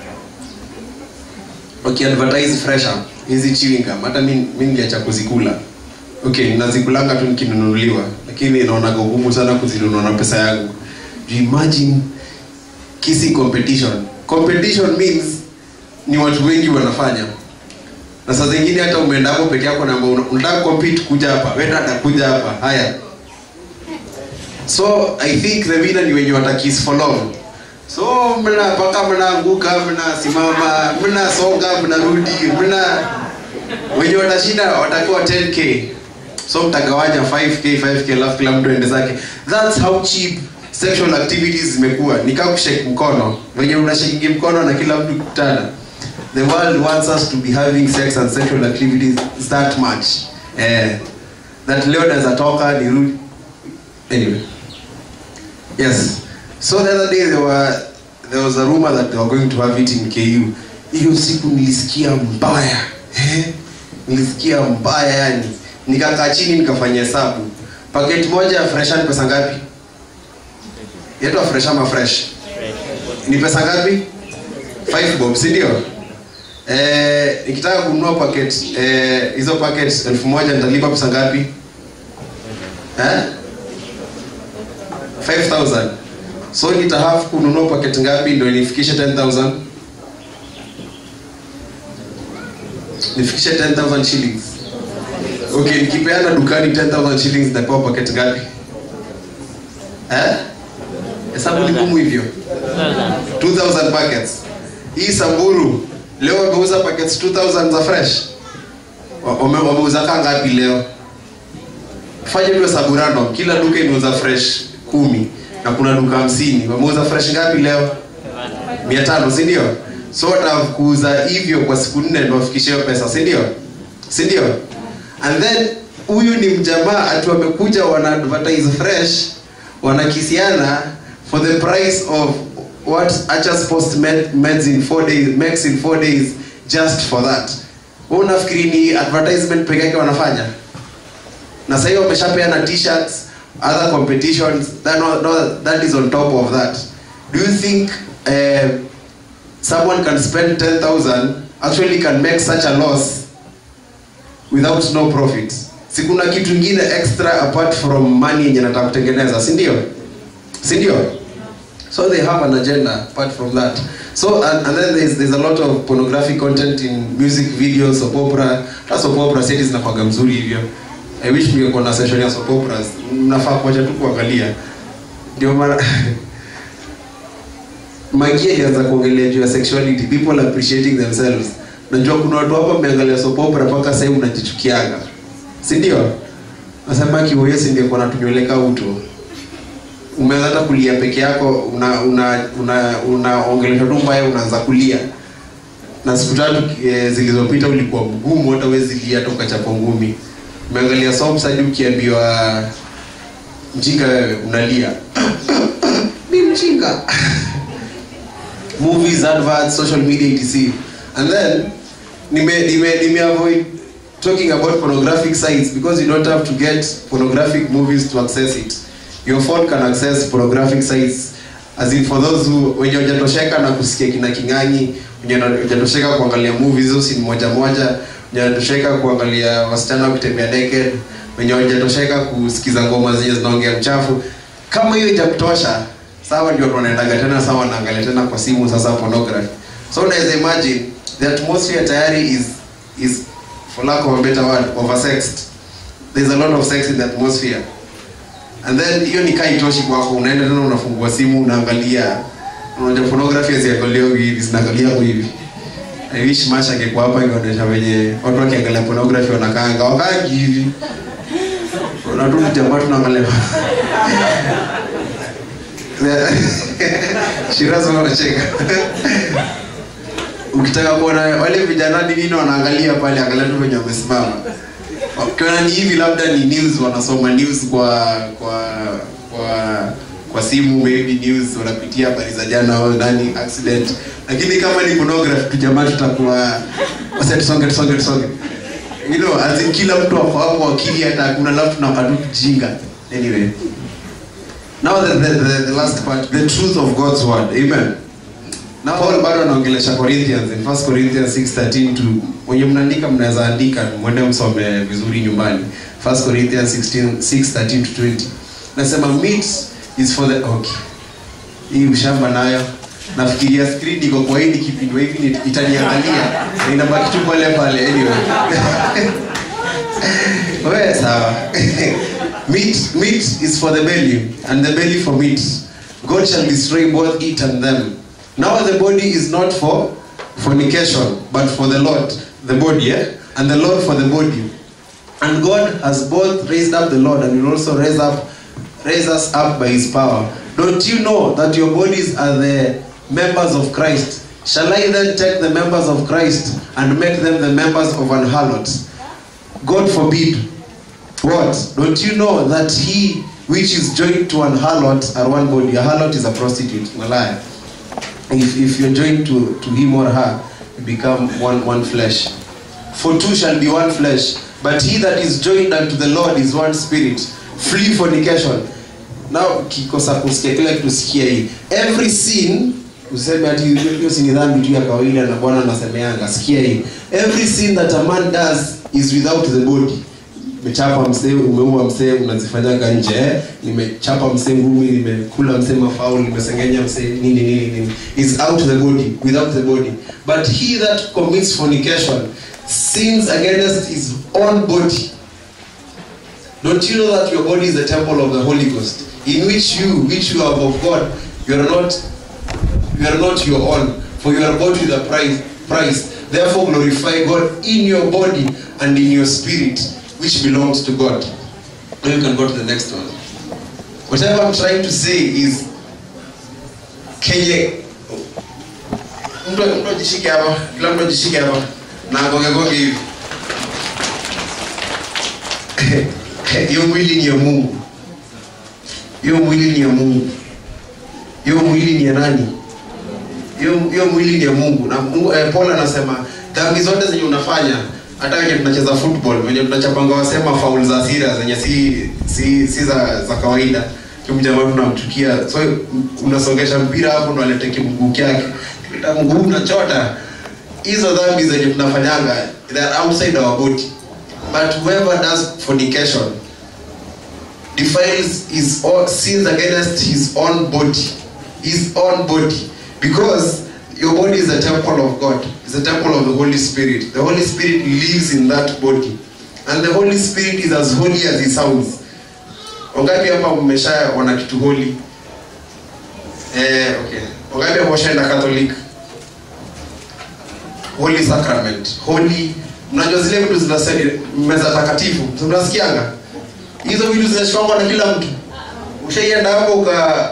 wakiadvertise fresher hizi chewing gum hata mi mi niliacha kuzikula okay nazikulanga tu nikinunuliwa lakini naonaga ugumu sana kuzinunua na pesa yangu you imagine kissing competition competition means ni watu wengi wanafanya na saa zingine hata umeenda hapo peke yako na una- unataka compete kuja hapa wewe atakuja hapa haya so i think the winner ni wenye watakis for long so mna mpaka mnaanguka mnasimama mnasonga mnarudi mna wenye watashinda watakuwa 10k so mtagawanya 5k 5k alafu kila mtu ende zake that's how cheap sexual activities zimekuwa ni kama kushake mkono wenye unashakingi mkono na kila mtu kutana the world wants us to be having sex and sexual activities that much eh, that leo naweza toka nirudi anyway yes so the other day there were there was a rumor that they were going to have it in KU hiyo siku nilisikia mbaya eh? nilisikia mbaya yani nikakaa chini nikafanya hesabu paketi moja ya fresha ni pesa ngapi yaitwa fresh ama fresh ni pesa ngapi 5 bob si ndio eh, nikitaka kununua packet eh, hizo packet elfu moja nitalipa pesa ngapi eh? 5000 so nitahave kununua packet ngapi ndio nifikishe 10000 nifikishe 10000 shillings okay nikipeana dukani 10000 shillings nitapewa packet ngapi eh hesabu ni ngumu hivyo 2000 packets hii samburu leo wameuza packets 2000 za fresh Wa- wame- wameuza kaa ngapi leo fanya hivyo hesabu random kila duka imeuza fresh kumi na kuna duka hamsini wameuza fresh ngapi leo mia tano si ndio so watakuuza hivyo kwa siku nne ndo wafikishe hiyo pesa si ndio si ndio and then huyu ni mjamaa ati wamekuja wana advertise fresh wanakisiana for the price of what Achas Post made, makes in four days makes in four days just for that wewe unafikiri ni advertisement peke yake wanafanya na sasa hiyo wameshapeana t-shirts other competitions that, no, no, that is on top of that do you think uh, someone can spend 10000 actually can make such a loss without no profit si kuna kitu ingine extra apart from money yenye nataka kutengeneza si ndio si ndio so they have an agenda apart from that so and, and then there's, there's a lot of pornographic content in music videos soap opera hata soap opera seti zinakwaga mzuri hivyo i wish mngekuwa na session ya soap operas mnafaa kuacha tu kuangalia ndio maana Magia ilianza kuongelea juu ya sexuality, people appreciating themselves. Najua kuna watu hapa mmeangalia soap opera mpaka sasa hivi unajichukianga. Si ndio? Nasema kiwoyesi ndio kuna tunyweleka utu. Umeanza hata kulia peke yako una una una unaongelesha tu mbaya unaanza kulia. Na siku tatu e, zilizopita ulikuwa mgumu hata huwezi lia hata ukachapa ngumi. Umeangalia soaps hadi ukiambiwa mjinga wewe unalia. Mimi mjinga. movies, adverts, social media, etc. And then, nime, nime, nime avoid talking about pornographic sites because you don't have to get pornographic movies to access it. Your phone can access pornographic sites as in for those who wenye hujatosheka na kusikia kina king'ang'i, wenye hujatosheka kuangalia movies hizo scene moja moja, wenye hujatosheka kuangalia wasichana kutembea naked, wenye hujatosheka kusikiza ngoma zenye zinaongea mchafu. Kama hiyo itakutosha, sawa ndio tunaendaga tena sawa naangalia tena kwa simu sasa pornography so unaweza imagine the atmosphere tayari is is for lack of a better word oversexed there's a lot of sex in the atmosphere and then hiyo ni kai itoshi kwako unaenda tena unafungua simu unaangalia unajua pornography haziangaliwa hivi zinaangalia hivi I wish Masha angekuwa hapa ingeonyesha venye watu wakiangalia pornography wanakaanga wakaangi hivi na tu jamaa tunaangalia Shirazo wanacheka. Ukitaka kuona wale vijana ni nini wanaangalia pale, angalia tu venye wamesimama. Ukiona ni hivi, labda ni news, wanasoma news kwa kwa kwa kwa simu, maybe news wanapitia habari za jana au nani accident, lakini kama ni pornography tu, jamaa tutakuwa wasa, tusonge tusonge tusonge, you know, as in kila mtu ako hapo akili, hata hakuna labda tunapata kijinga anyway. Now the, the, the, the last part, the truth of God's word. Amen. Na Paul bado anaongelesha Corinthians in 1 Corinthians 6:13 to wenye mnaandika mnaweza andika mwende msome vizuri nyumbani. 1 Corinthians 16 6:13 to 20. Nasema meat is for the okay. Hii ushamba nayo. Nafikiria screen iko kwa hii kipindi hivi ni- itaniangalia na inabaki tu pale pale anyway. Wewe sawa. meat, meat is for the belly, and the belly for meat. God shall destroy both it and them. Now the body is not for fornication, but for the Lord, the body, eh? and the Lord for the body. And God has both raised up the Lord and will also raise up raise us up by his power. Don't you know that your bodies are the members of Christ? Shall I then take the members of Christ and make them the members of an harlot? God forbid. What? Don't you know that he which is joined to an harlot are one body? A harlot is a prostitute, malaya. If, if you're joined to, to him or her, you become one, one flesh. For two shall be one flesh. But he that is joined unto the Lord is one spirit. Flee fornication. Now kikosa kusikia kila kitu sikia hii. Every sin useme ati hiyo hiyo si ni dhambi tu ya kawaida na bwana anasemeanga sikia hii every sin that a man does is without the body umechapa msee umeua msee unazifanyaga nje eh? nimechapa msee ngumi nimekula msee mafaul nimesengenya msee nini nini nini is out the body without the body but he that commits fornication sins against his own body don't you know that your body is the temple of the holy ghost in which you which you have of god you are not you are not your own for you are bought with a price price therefore glorify god in your body and in your spirit which belongs to god now you can go to the next one whatever i'm trying to say is kenye mtu mtu ajishike hapa kila mtu ajishike hapa na agonge gonge hivi hiyo mwili ni ya mungu hiyo mwili ni ya mungu hiyo mwili ni ya nani hiyo hiyo mwili ni ya mungu na mungu, eh, paul anasema dhambi zote zenye unafanya hata wenye tunacheza football wenye tunachapanga wasema faul za asira zenye si si, si za, za kawaida kimjamaa tunamchukia so unasongesha mpira hapo ndo alete kimguu kyake kileta mguu unachota hizo dhambi zenye tunafanyanga they are outside our body but whoever does fornication defiles his own sins against his own body his own body because your body is a temple of god it's a temple of the holy spirit the holy spirit lives in that body and the holy spirit is as holy as he sounds wangapi hapa mmeshaona kitu holy eh, okay wangapi hapa washaenda catholic holy sacrament holy mnajua zile vitu zinasema meza takatifu si mnasikianga hizo vitu zinashikangwa na kila mtu ushaienda hapo uka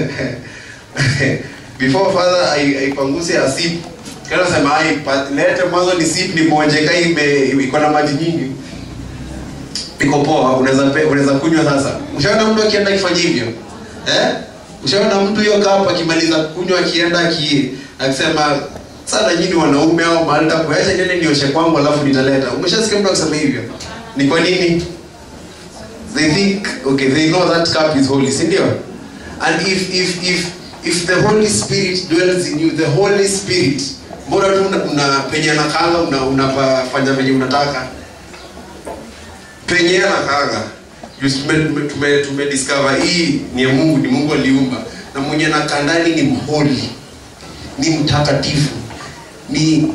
before father ai- aipanguse asip kana sema ai pa- lete mwanzo ni sip ni bonje kai ime- iko na maji nyingi iko poa unaweza pe- unaweza kunywa sasa ushaona mtu akienda akifanya hivyo eh ushaona mtu hiyo kapa akimaliza kunywa akienda aki akisema sana nyinyi wanaume au mahali takuacha nene nioshe kwangu alafu nitaleta umeshasikia mtu akisema hivyo ni kwa nini they think okay they know that cup is holy si ndio and if if if if the holy spirit dwells in you the holy spirit mbona tu una, una penye nakanga una unafanya venye unataka penye nakanga tume, tume, tume discover hii ni ya mungu ni mungu aliumba na mwenye nakaa ndani ni mholi ni mtakatifu ni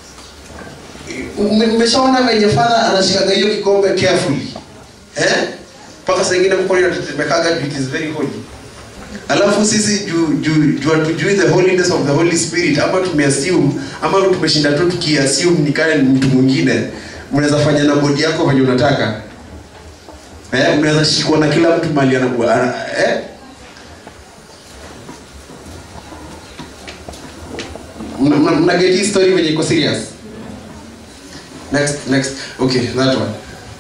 ume- umeshaona venye fadha anashikaga hiyo kikombe carefully eh mpaka saa ingine mkono inatetemekaga juu it is very holy alafu sisi juu juu juu hatujui the holiness of the holy spirit ama tumeassume ama tumeshinda tu tukiassume ni kale ni mtu mwingine mnaweza fanya na bodi yako venye unataka eh mnaweza shikwa na kila mtu mali ana ana- eh mna- mna mna get hii story venye iko serious next next okay that one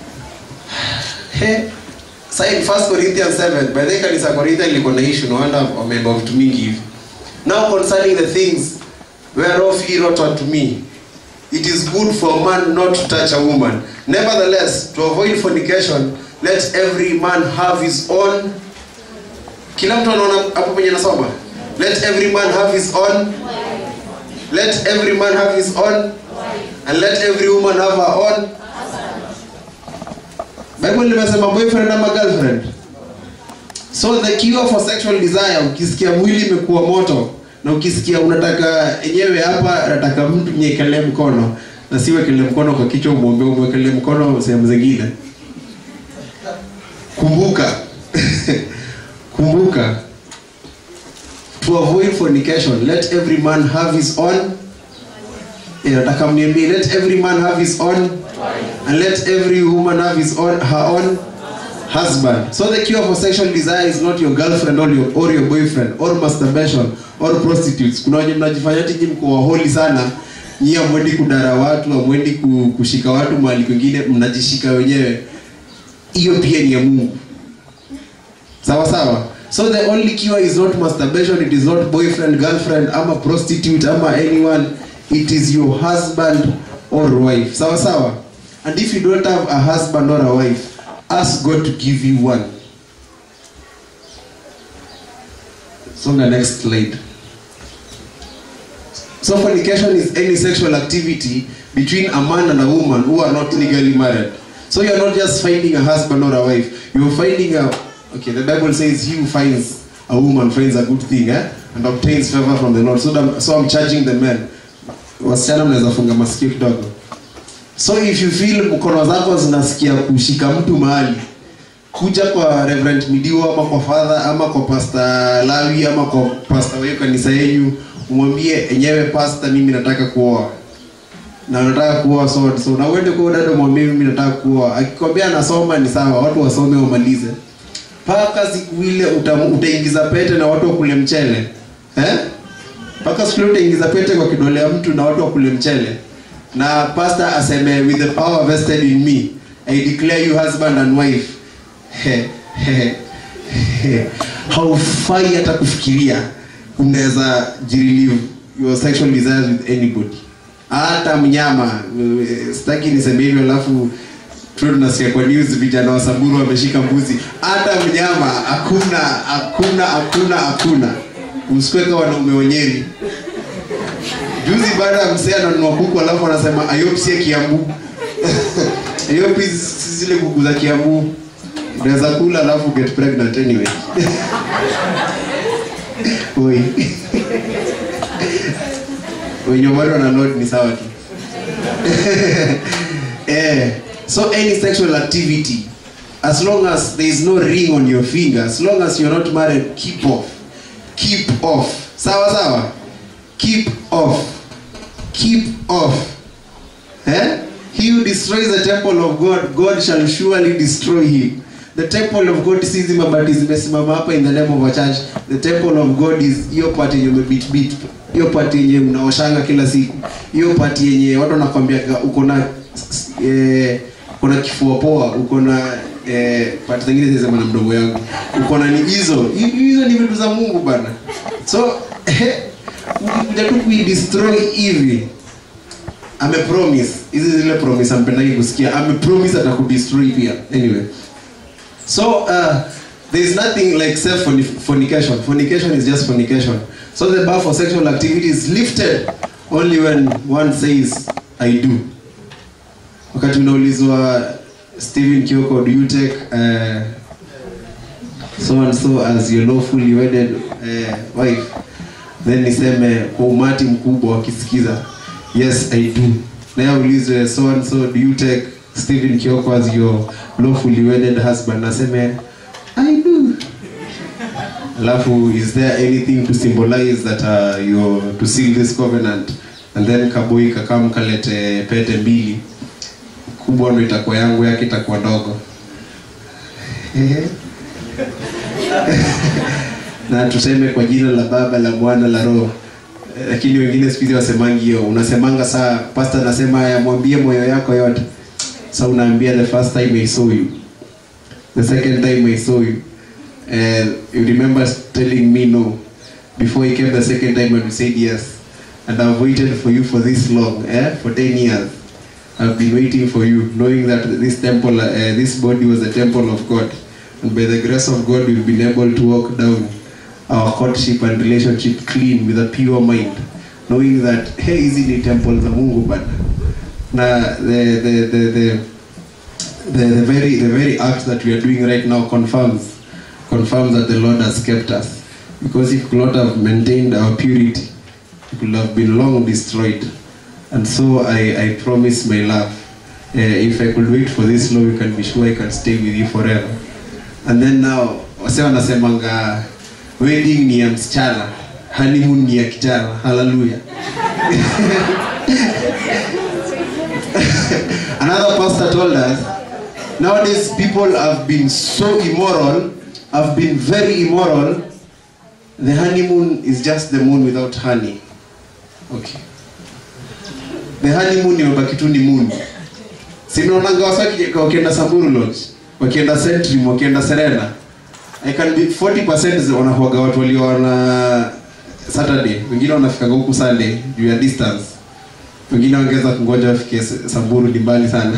he Sasa in 1 Corinthians 7 by the way kanisa ya Korintho liko na issue no wonder wameomba vitu mingi hivi now concerning the things whereof he wrote unto me it is good for a man not to touch a woman nevertheless to avoid fornication let every man have his own kila mtu anaona hapo penye nasoma let every man have his own let every man have his own and let every woman have her own bible limesema boyfriend ama girlfriend so the cure for sexual desire ukisikia mwili imekuwa moto na ukisikia unataka enyewe hapa nataka mtu mnyekelee mkono na si wekelee mkono kwa kichwa umwombe umwekelee mkono sehemu zingine kumbuka kumbuka to avoid fornication let every man have his own Eh, nataka mniambie let every man have his own and let every woman have his own her own husband so the cure for sexual desire is not your girlfriend or your, or your boyfriend or masturbation or prostitutes kuna wenye mnajifanya ati nyinyi mko waholi sana nyinyi hamwendi kudara watu hamwendi ku- kushika watu mahali kwingine mnajishika wenyewe hiyo pia ni ya mungu sawa sawa so the only cure is not masturbation it is not boyfriend girlfriend ama prostitute ama anyone it is your husband or wife sawa sawa and if you don't have a husband or a wife ask god to give you one songa next slide So fornication is any sexual activity between a man and a woman who are not legally married. So you're not just finding a husband or a wife. You're finding a okay. The Bible says, "He who finds a woman finds a good thing, eh? and obtains favor from the Lord." So, the, so I'm charging the men. Wasichana mnaweza funga masikio kidogo. So if you feel mkono zako zinasikia kushika mtu mahali, kuja kwa Reverend Midio ama kwa father ama kwa Pastor Lawi ama kwa pastor wa hiyo kanisa yenu, umwambie enyewe pastor, mimi nataka kuoa na nataka kuoa so so, na uende kwa dada mwambie mimi nataka kuoa. Akikwambia anasoma ni sawa, watu wasome wamalize, mpaka siku ile uta, utaingiza pete na watu wakule mchele eh? Mpaka siku ile utaingiza pete kwa kidole ya mtu na watu wakule mchele, na pastor aseme with the power vested in me I declare you husband and wife. He, he, he. Haufai hata kufikiria unaweza jirelieve your sexual desires with anybody hata mnyama eh, sitaki niseme hivyo alafu tu tunasikia kwa news vijana wa Samburu wameshika mbuzi. Hata mnyama hakuna, hakuna, hakuna, hakuna. Usikweka wanaume wenyeri. Juzi baada ya msee ananunua kuku alafu anasema Ayop sie Kiambu. Ayop hizi si zile kuku za Kiambu. Unaweza kula alafu get pregnant anyway. Oi. wenye bado wana load ni sawa tu eh, so any sexual activity as long as there is no ring on your finger as long as you're not married keep off keep off sawa sawa keep off keep off eh? he who destroys the temple of god god shall surely destroy him the temple of god si hizi mabati zimesimama hapa in the name of a church the temple of god is hiyo part yenye umebitbit hiyo pati yenye unaoshanga kila siku hiyo pati yenye watu wanakwambia uko na eh, uko na kifua poa uko na eh, pati zingine zinasema na mdomo yangu uko na ni hizo Hi- hizo ni vitu za mungu bana so eh, ukikuja tu kuidestroy hivi amepromise hizi zile promise ampendagi kusikia amepromise atakudestroy pia anyway so uh, there is nothing like self fornication fornication is just fornication so the bar for sexual activity is lifted only when one says i do wakati unaulizwa stephen kioko do you take uh, so and so as your lawfully wedded uh, wife then niseme kwa umati mkubwa wakisikiza yes i do naye aulizwe so and so do you take stephen kioko as your lawfully wedded husband naseme i do alafu is there anything to symbolize that uh, you're to seal this covenant and then kaboi kakam kalete pete mbili kubwa ndo itakuwa yangu yake itakuwa ndogo na tuseme kwa jina la baba la mwana la roho Eh, lakini wengine siku hizi wasemangi hiyo unasemanga saa pasta anasema haya mwambie moyo yako yote sa unaambia the first time i saw you the second time i saw you and you remember telling me no before he came the second time and you said yes and i've waited for you for this long eh? for 10 years i've been waiting for you knowing that this temple uh, this body was a temple of god and by the grace of god we've been able to walk down our courtship and relationship clean with a pure mind knowing that hey hizi ni temple za mungu bana na the, the, the, the, the, the very the very act that we are doing right now confirms confirms that the Lord has kept us. Because if we could not have maintained our purity, it could have been long destroyed. And so I, I promise my love. Uh, if I could wait for this long, you can be sure I can stay with you forever. And then now, wase wanasemanga wedding ni ya msichana, honeymoon ni ya kijana. Hallelujah. Another pastor told us, nowadays people have been so immoral, have been very immoral. The honeymoon is just the moon without honey. Okay. The honeymoon imebaki tu ni moon. Sinaonanga wasa wakija- wakienda Samburu Lodge, wakienda Centrim, wakienda Serena. I can be 40% wanakuwaga watu walioona Saturday, wengine wanafikaga huku Sunday juu ya distance. Wengine wangeweza kungoja wafike S- Samburu ni mbali sana.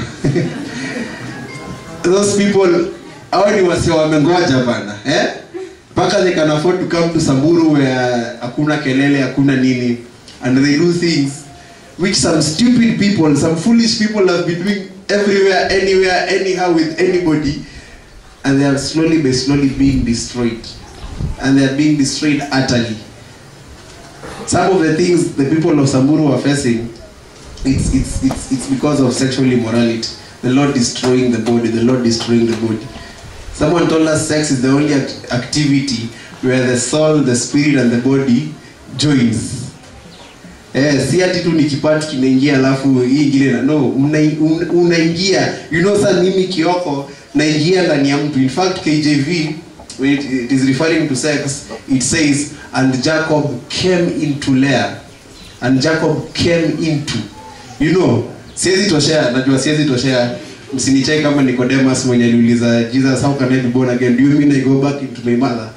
Those people hao ni wasi wamengoja bana, eh? Mpaka they can afford to come to Samburu where hakuna kelele, hakuna nini. and they do things which some stupid people, some foolish people have been doing everywhere, anywhere, anyhow with anybody, and they are slowly by slowly being destroyed. And they are being destroyed utterly. Some of the things the people of Samburu are facing, it's, it's, it's, it's because of sexual immorality. The Lord destroying the body, the Lord destroying the body. Someone told us sex is the only act- activity where the soul, the spirit, and the body joins. Eh, si ati tu ni kipatu kinaingia alafu hii ingine na no, mna- un- unaingia you know sasa mimi kioko naingia ndani ya mtu in fact KJV when it, it is referring to sex it says and Jacob came into Leah and Jacob came into you know siwezi toshea najua siwezi toshea msinichai kama Nicodemus mwenye aliuliza Jesus how can I be born again do you mean I go back into my mother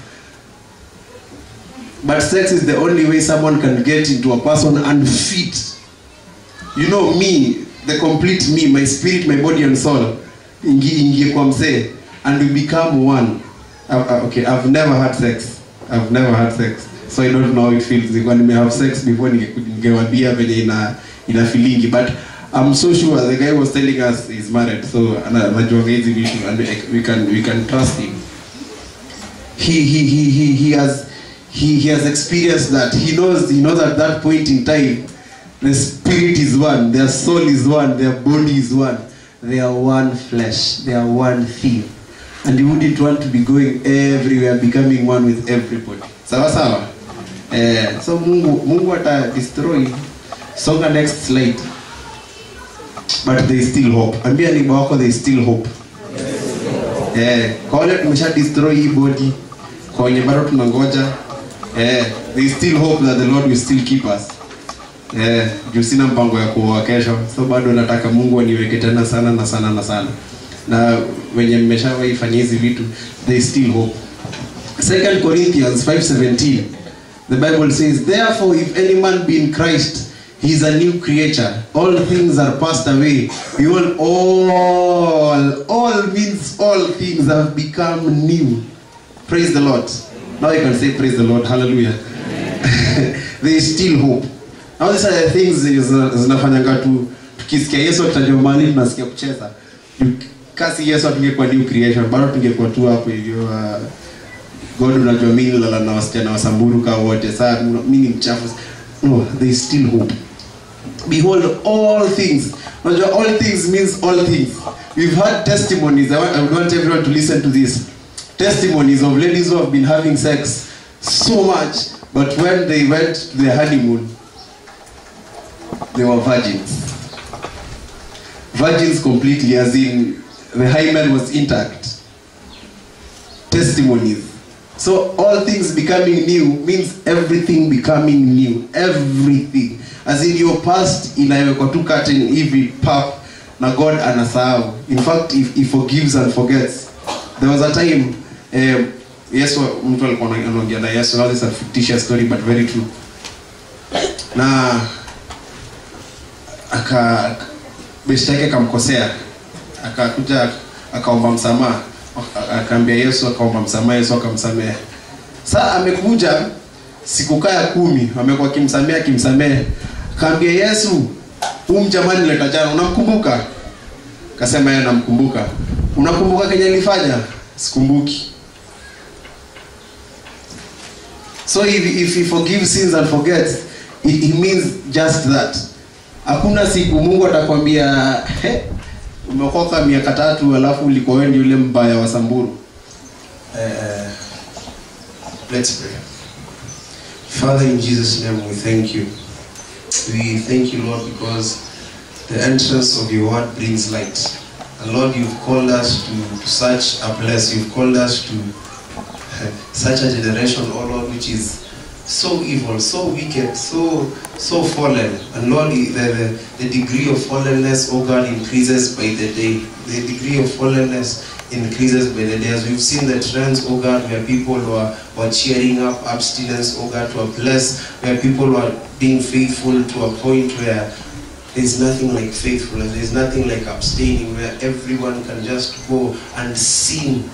But sex is the only way someone can get into a person and fit. You know me, the complete me, my spirit, my body and soul. Ingi ingie kwa mzee and we become one. Uh, uh, okay, I've never had sex. I've never had sex. So I don't know how it feels. Nilikuwa nime have sex before ninge- ningewambia venye ina ina feelingi but I'm so sure the guy was telling us he's married so ana- anajuanga hizi vitu and we- we can we can trust him. He he he he he has he, he has experienced that. He knows he knows at that point in time the spirit is one, their soul is one, their body is one. They are one flesh, they are one thing. And you wouldn't want to be going everywhere, becoming one with everybody. Sawa sawa. Eh, so Mungu Mungu ata destroy. Songa next slide. But there is still hope. Ambia neighbor wako there is still hope. Eh, kwa wale tumesha destroy hii body, kwa wenye bado tunangoja, eh, there is still hope that the Lord will still keep us. Eh, juu sina mpango ya kuoa kesho, so bado nataka Mungu aniweke tena sana na sana na sana. Na wenye mmeshawahi fanya hizi vitu, there is still hope. 2 Corinthians 5:17 The Bible says, Therefore, if any man be in Christ, he is a new creature. All things are passed away. Behold, all, all means all things have become new. Praise the Lord. Now you can say, Praise the Lord. Hallelujah. there is still hope. Now these are the things zina- zinafanyanga tu tukisikia Yesu akitajwa mahali tunasikia kucheza. Kasi Yesu atungekuwa new creation, bado tungekuwa tu hapo hivyo uh, God unajua mimi nilala na wasichana wa Samburu ka wote saa mimi ni mchafu. No, there is still hope. Behold all things. Unajua all things means all things. We've had testimonies. I want, I would want everyone to listen to this. Testimonies of ladies who have been having sex so much, but when they went to their honeymoon, they were virgins. Virgins completely, as in the hymen was intact. Testimonies. So all things becoming new means everything becoming new. Everything. As in your past inawekwa tu curtain hivi pap na God anasahau. In fact, if he forgives and forgets. There was a time eh, Yesu mtu alikuwa ana- anaongea na Yesu. Now this is a fictitious story but very true. Na aka besti yake akamkosea akakuja akaomba msamaha Aka- akaambia Yesu akaomba msamaha Yesu akamsamehe saa amekuja siku kaa ya kumi amekuwa akimsamehe akimsamehe akaambia Yesu huu mjamani leta jana unamkumbuka akasema yeye namkumbuka unakumbuka kenye alifanya sikumbuki so if, if he forgives sins and forgets it, it means just that hakuna siku mungu atakwambia "He, umeokoka miaka tatu alafu ulikuwa wewe ndio yule mbaya wa samburu uh, let's pray father in jesus name we thank you we thank you lord because the entrance of your word brings light and lord you've called us to such a place you've called us to such a generation, oh Lord, which is so evil, so wicked, so so fallen. And Lord, the, the, the degree of fallenness, oh God, increases by the day. The degree of fallenness increases by the day. As we've seen the trends, oh God, where people were, were cheering up abstinence, oh God, to a place where people were being faithful to a point where there's nothing like faithfulness, there's nothing like abstaining, where everyone can just go and sin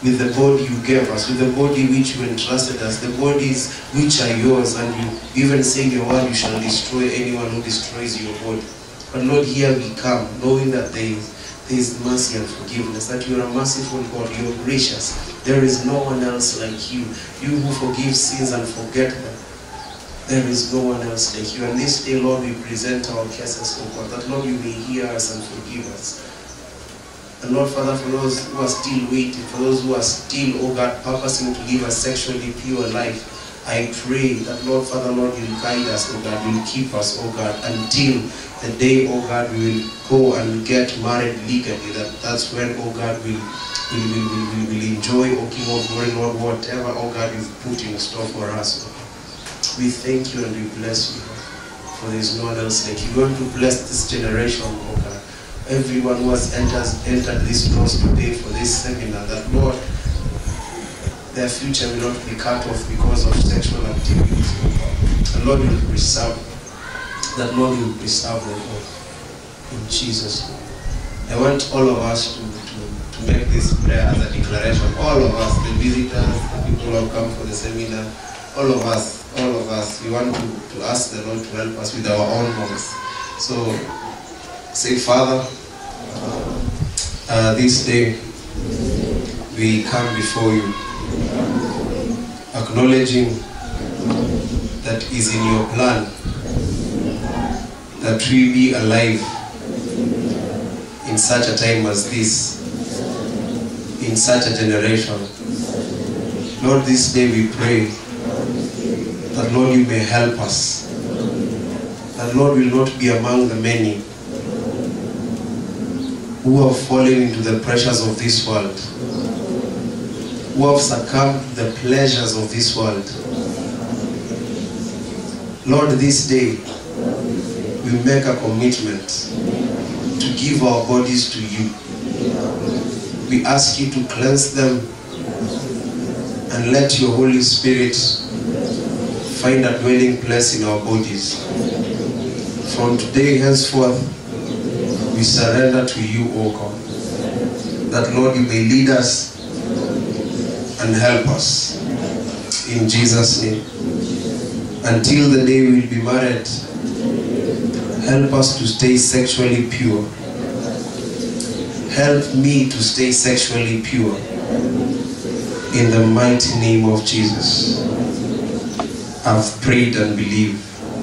with the body you gave us, with the body which you entrusted us, the bodies which are yours, and you even say in your word, you shall destroy anyone who destroys your body. But Lord, here we come, knowing that there is, there is mercy and forgiveness, that you are a merciful God, you are gracious. There is no one else like you. You who forgive sins and forget them. There is no one else like you. And this day, Lord, we present our cases, oh God, that Lord, you may hear us and forgive us. And Lord, Father, for those who are still waiting, for those who are still, oh God, purposing to live a sexually pure life, I pray that, Lord, Father, Lord, you'll guide us, oh God, you'll keep us, oh God, until the day, oh God, we will go and get married legally. That that's when, oh God, we'll, we will we, we, will enjoy, oh King of glory, Lord, whatever, oh God, you've put in store for us. oh God. We thank you and we bless you, for there is no one else like you. We want to bless this generation, oh God. Everyone who has entered, entered this doors today for this seminar, that Lord, their future will not be cut off because of sexual activities. oh God. And Lord, you will preserve that Lord will preserve them all. In Jesus' name. I want all of us to, to, to make this prayer as a declaration. All of us, the visitors, the people who have come for the seminar, all of us, all of us, we want to, to ask the Lord to help us with our own voice. So say, Father, uh, this day we come before you, acknowledging that is in your plan that we be alive in such a time as this, in such a generation. Lord, this day we pray that, Lord, you may help us. That, Lord, will not be among the many who have fallen into the pressures of this world, who have succumbed to the pleasures of this world. Lord, this day, we make a commitment to give our bodies to you. We ask you to cleanse them and let your Holy Spirit find a dwelling place in our bodies. From today henceforth, we surrender to you, O God. That, Lord, you may lead us and help us. In Jesus' name. Until the day we will be married, Help us to stay sexually pure. Help me to stay sexually pure. In the mighty name of Jesus. I've prayed and believe.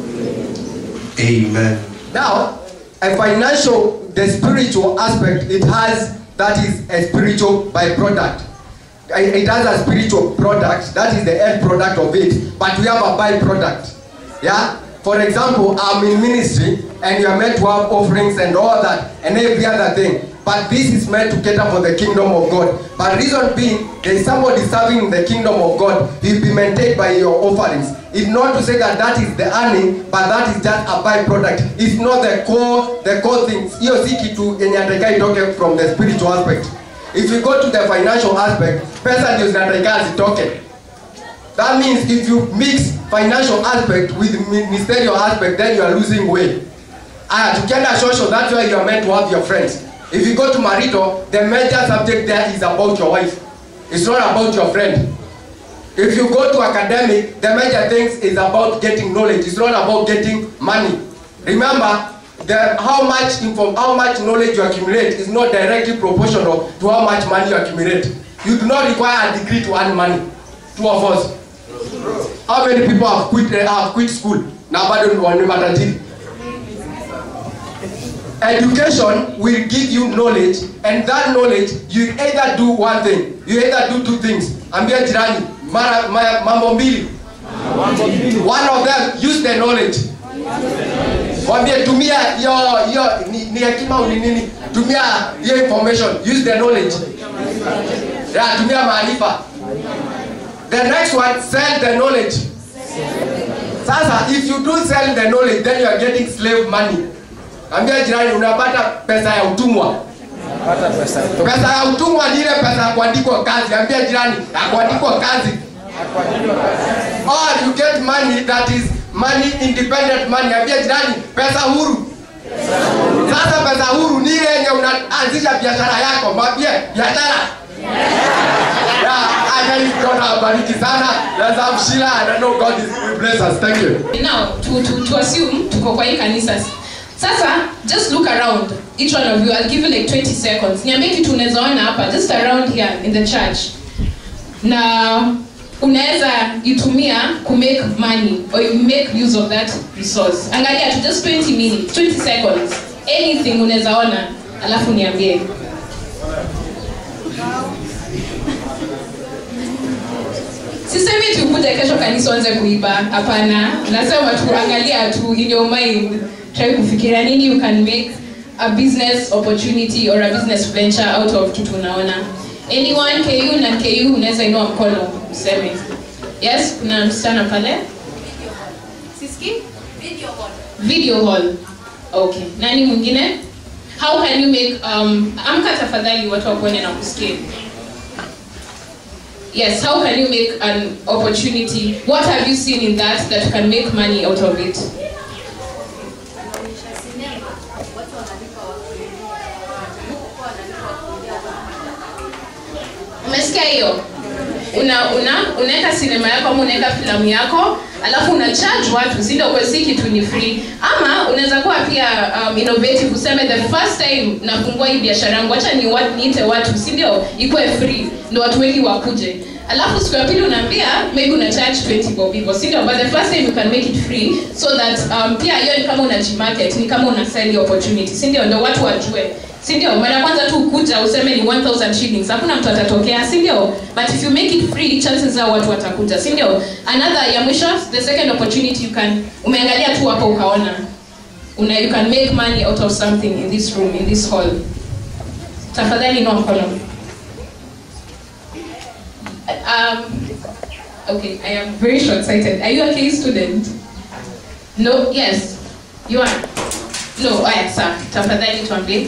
Amen. Now, a financial, the spiritual aspect, it has, that is a spiritual byproduct. It it has a spiritual product, that is the end product of it, but we have a byproduct. Yeah? For example, I'm in ministry and you are meant to have offerings and all that and every other thing. But this is meant to cater for the kingdom of God. But reason being, there is somebody serving in the kingdom of God. He'll be maintained by your offerings. It's not to say that that is the earning, but that is just a byproduct. It's not the core, the core things. Hiyo si kitu yenye atakaa itoke from the spiritual aspect. If you go to the financial aspect, pesa ndio zinatakiwa zitoke. That means if you mix financial aspect with ministerial aspect, then you are losing way. Aya, tukienda social, that's why you are meant to have your friends. If you go to marital, the major subject there is about your wife. It's not about your friend. If you go to academic, the major things is about getting knowledge. It's not about getting money. Remember, the, how much info, how much knowledge you accumulate is not directly proportional to how much money you accumulate. You do not require a degree to earn money. Two of us. How many people have quit, uh, have quit school? Na bado ni wani matajiri. Education will give you knowledge and that knowledge you either do one thing. You either do two things. Ambia jirani, mara, mara, mambo mbili. One of them, use the knowledge. Mwambie tumia hiyo hiyo ni, ni hekima au ni nini? Tumia hiyo information, use the knowledge. Yeah, tumia maarifa. The next one, sell the knowledge. Sasa, if you do sell the knowledge, then you are getting slave money. Ambia jirani, unapata pesa ya utumwa. Pesa ya utumwa ni ile pesa ya kuandikwa kazi. Ambia jirani, ya kuandikwa kazi. Or you get money that is money independent money. Ambia jirani, pesa huru. Sasa pesa huru ni ile yenye unaanzisha biashara yako. Mwambie biashara. finally God awabariki sana. Let's have Sheila and I know God is will bless us. Thank you. now to, to, to assume tuko kwa hii kanisa sasa just look around each one of you i'll give you like 20 seconds niambie kitu unaweza ona hapa just around here in the church na unaweza itumia ku make money or you make use of that resource angalia tu just 20 minutes 20 seconds anything unaweza ona alafu niambie sisemi tukuje kesho kanisa uanze kuiba hapana nasema tu angalia tu in your mind try kufikiria nini you can make a business opportunity or a business venture out of kitu unaona anyone ku na ku unaweza inua mkono useme yes kuna msichana pale siski video hall okay nani mwingine how can you make um, amka tafadhali watu wakuone na kusikia yes how can you make an opportunity what have you seen in that that you can make money out of it umesikia hiyo una una unaweka sinema yako ama unaweka filamu yako alafu una charge watu si ndio kwa si kitu ni free ama unaweza kuwa pia um, innovative useme the first time nafungua hii biashara yangu acha ni wat, niite watu si ndio ikuwe free ndio watu wengi wakuje alafu siku ya pili unaambia maybe una charge 20 bob hivyo si ndio but the first time you can make it free so that um, pia hiyo ni kama unajimarket ni kama una sell your opportunity si ndio ndio watu wajue si ndio mara ya kwanza tu kuja useme ni 1000 shillings hakuna mtu atatokea si ndio but if you make it free chances are watu watakuja si ndio another ya mwisho the second opportunity you can umeangalia tu hapo ukaona una you can make money out of something in this room in this hall tafadhali no mkono um, okay i am very short sighted are you a K student no yes you are no aya sawa tafadhali tuambie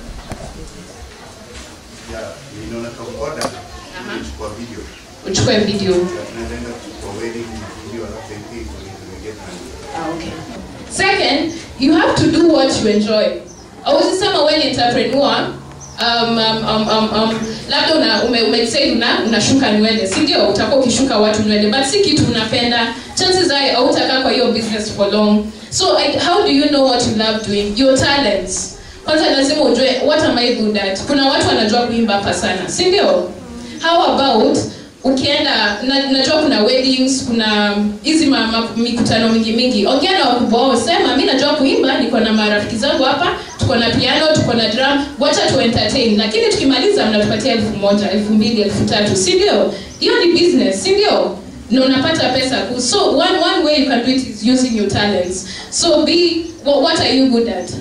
ninaona kamkoda kuchukua video uchukue video tunaenda kuchukua wedding video alafu MP get money Ah, okay. Second, you have to do what you enjoy. Awezi sema wewe ni entrepreneur um, um, um, um, um, labda una, ume, ume decide una, unashuka nywele si ndio utakuwa ukishuka watu nywele but si kitu unapenda chances are hautakaa kwa hiyo business for long so I, how do you know what you love doing your talents kwanza lazima ujue what am I good at kuna watu wanajua kuimba hapa sana si ndio how about ukienda na, najua kuna weddings kuna hizi ma- ma- mikutano mingi mingi ongea na wakubwa wao sema mi najua kuimba niko na marafiki zangu hapa tuko na piano tuko na drum wacha tu entertain lakini tukimaliza mnatupatia elfu moja elfu mbili elfu tatu si ndio hiyo ni business si ndio na unapata pesa ku- so one, one way you can do it is using your talents so be what, what are you good at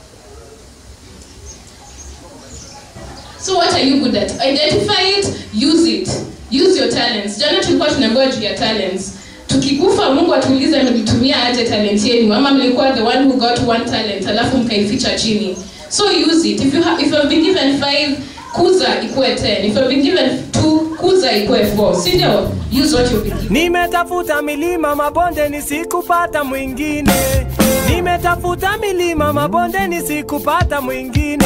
So what are you good at? Identify it, use it. Use your talents. Jana tulikuwa tunaambiwa juu ya talents. Tukikufa Mungu atuulize mlitumia aje talent yenu ama mlikuwa the one who got one talent alafu mkaificha chini. So use it. If you have, if you have been given five, kuza ikuwe 10. If you have been given two, kuza ikuwe 4. Si ndio? Use what you've been given. Nimetafuta milima mabonde nisikupata mwingine, nimetafuta milima mabonde nisikupata mwingine.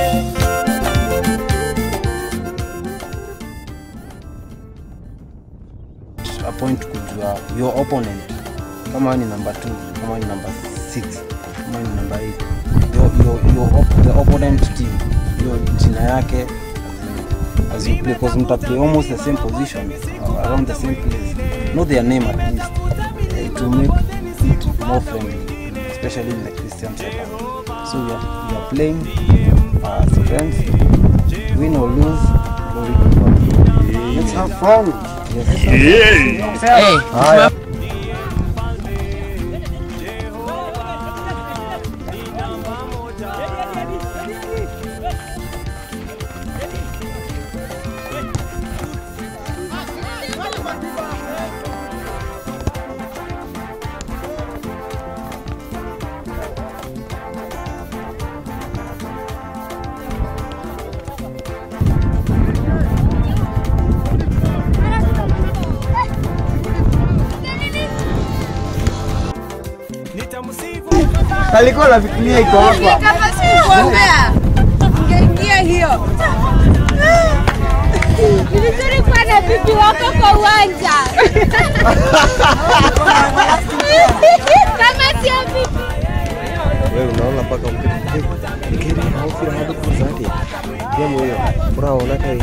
a point kujua your opponent kama wewe ni number 2 kama wewe ni number 6 kama wewe ni number 8 your, your, your op, the opponent team hiyo jina yake as you play because mta play almost the same position uh, around the same place know their name at least uh, to make it more friendly especially in the Christian setup so we are, we are playing uh, as friends win or lose glory to God let's have fun yes. Hey. Hey. Haya. alikuwa nafikiria iko hapa Kama si kuombea, ungeingia hiyo. Ni vizuri kuwa na bibi wako kwa uwanja. Kama sio bibi wewe unaona mpaka mtoto ikiri haufira hadi kuzadi yamo hiyo unaona kai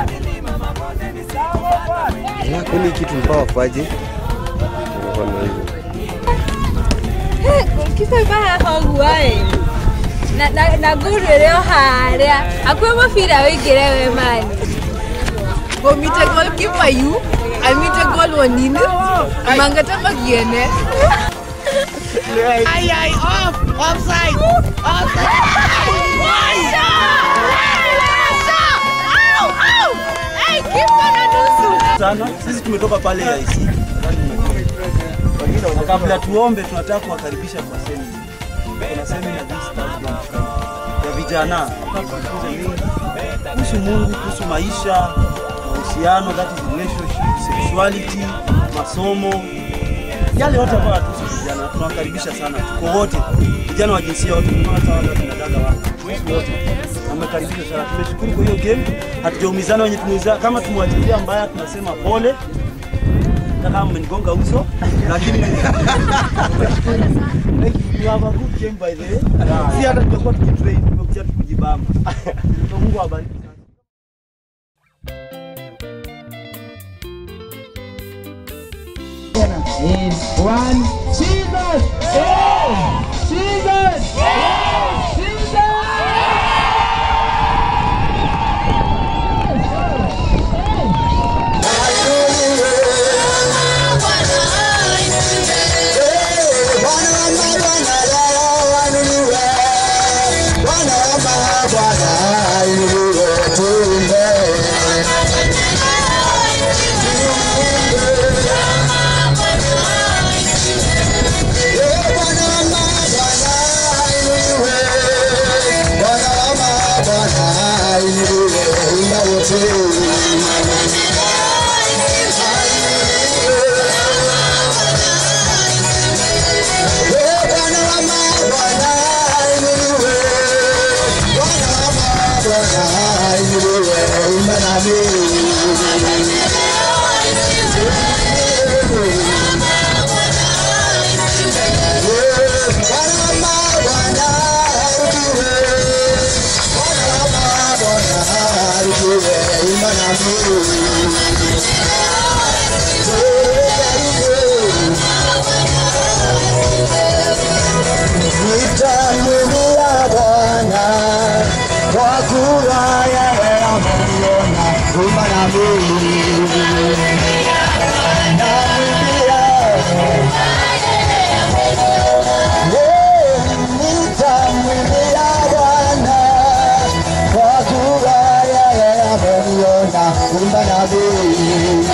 la kweli kitu mpaka wafaje unakuwa na hivyo kisa baha hoguae na na na guru rĩo harĩa hakuhĩ mũbira wĩingĩre we mani Omite gol kipayu, amite gol wanini, mangata magiene. Ay, ay, off, offside, offside. sana. Sisi tumetoka pale IC. Na kabla tuombe, tunataka kuwakaribisha kwa semina. Kuna semina this Thursday ya vijana tujifunze mengi kuhusu Mungu, kuhusu maisha, mahusiano, that is relationship, sexuality, masomo, yale yote ambayo hatuhusu vijana. Tunawakaribisha sana, tuko wote, vijana wa jinsia yote, unaona hata wale wakina dada wako, sisi wote wamekaribishwa sana. Tumeshukuru kwa hiyo game, hatujaumizana wenye tumeuza. Kama tumewachezea mbaya, tunasema pole hata kama mmenigonga uso, lakini you have a good game by the way. Si hata tutakuwa tukitrain, tumekuja tu kujibamba. So Mungu awabariki. is one Jesus! Jesus! Nitamwimbia Bwana kwa kuwa yeye ameniona huruma na mimi. Namwimbia Yeah, nitamwimbia Bwana kwa kuwa yeye ameniona huruma na mimi.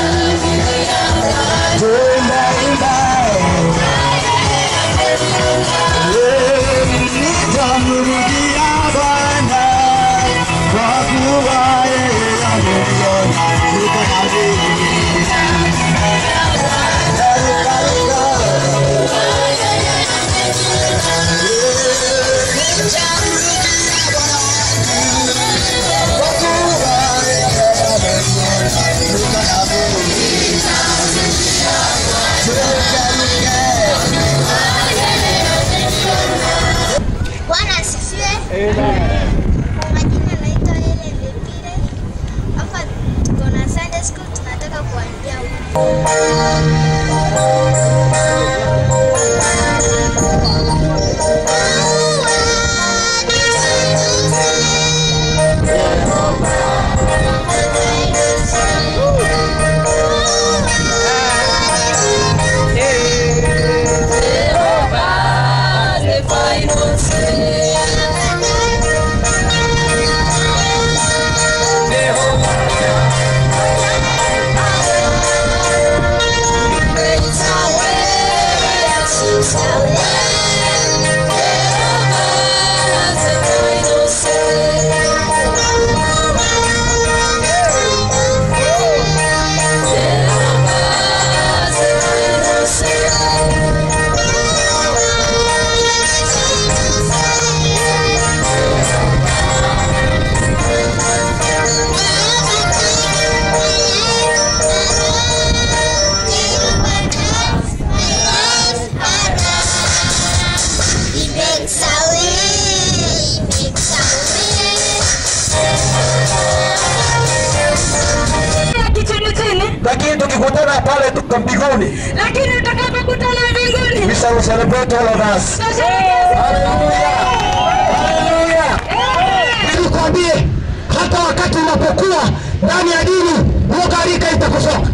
Tuna imani nitamrudia Bwana kwa kuwa yeye ameniona yuko na mimi. Ruka, ruka. Kwa kuwa yeye ameniona yuko na mimi. Ruka, ruka. Bwana asifiwe. Majina naitwa Helen Lepire. Hapa tuko na Sunday school tunataka kuambia Yeah. tutaona pale tuko mbinguni. lakini tutakapokutana mbinguni We shall celebrate all of us. Nilikwambie hata wakati unapokuwa ndani ya dini, hiyo gharika itakusoka.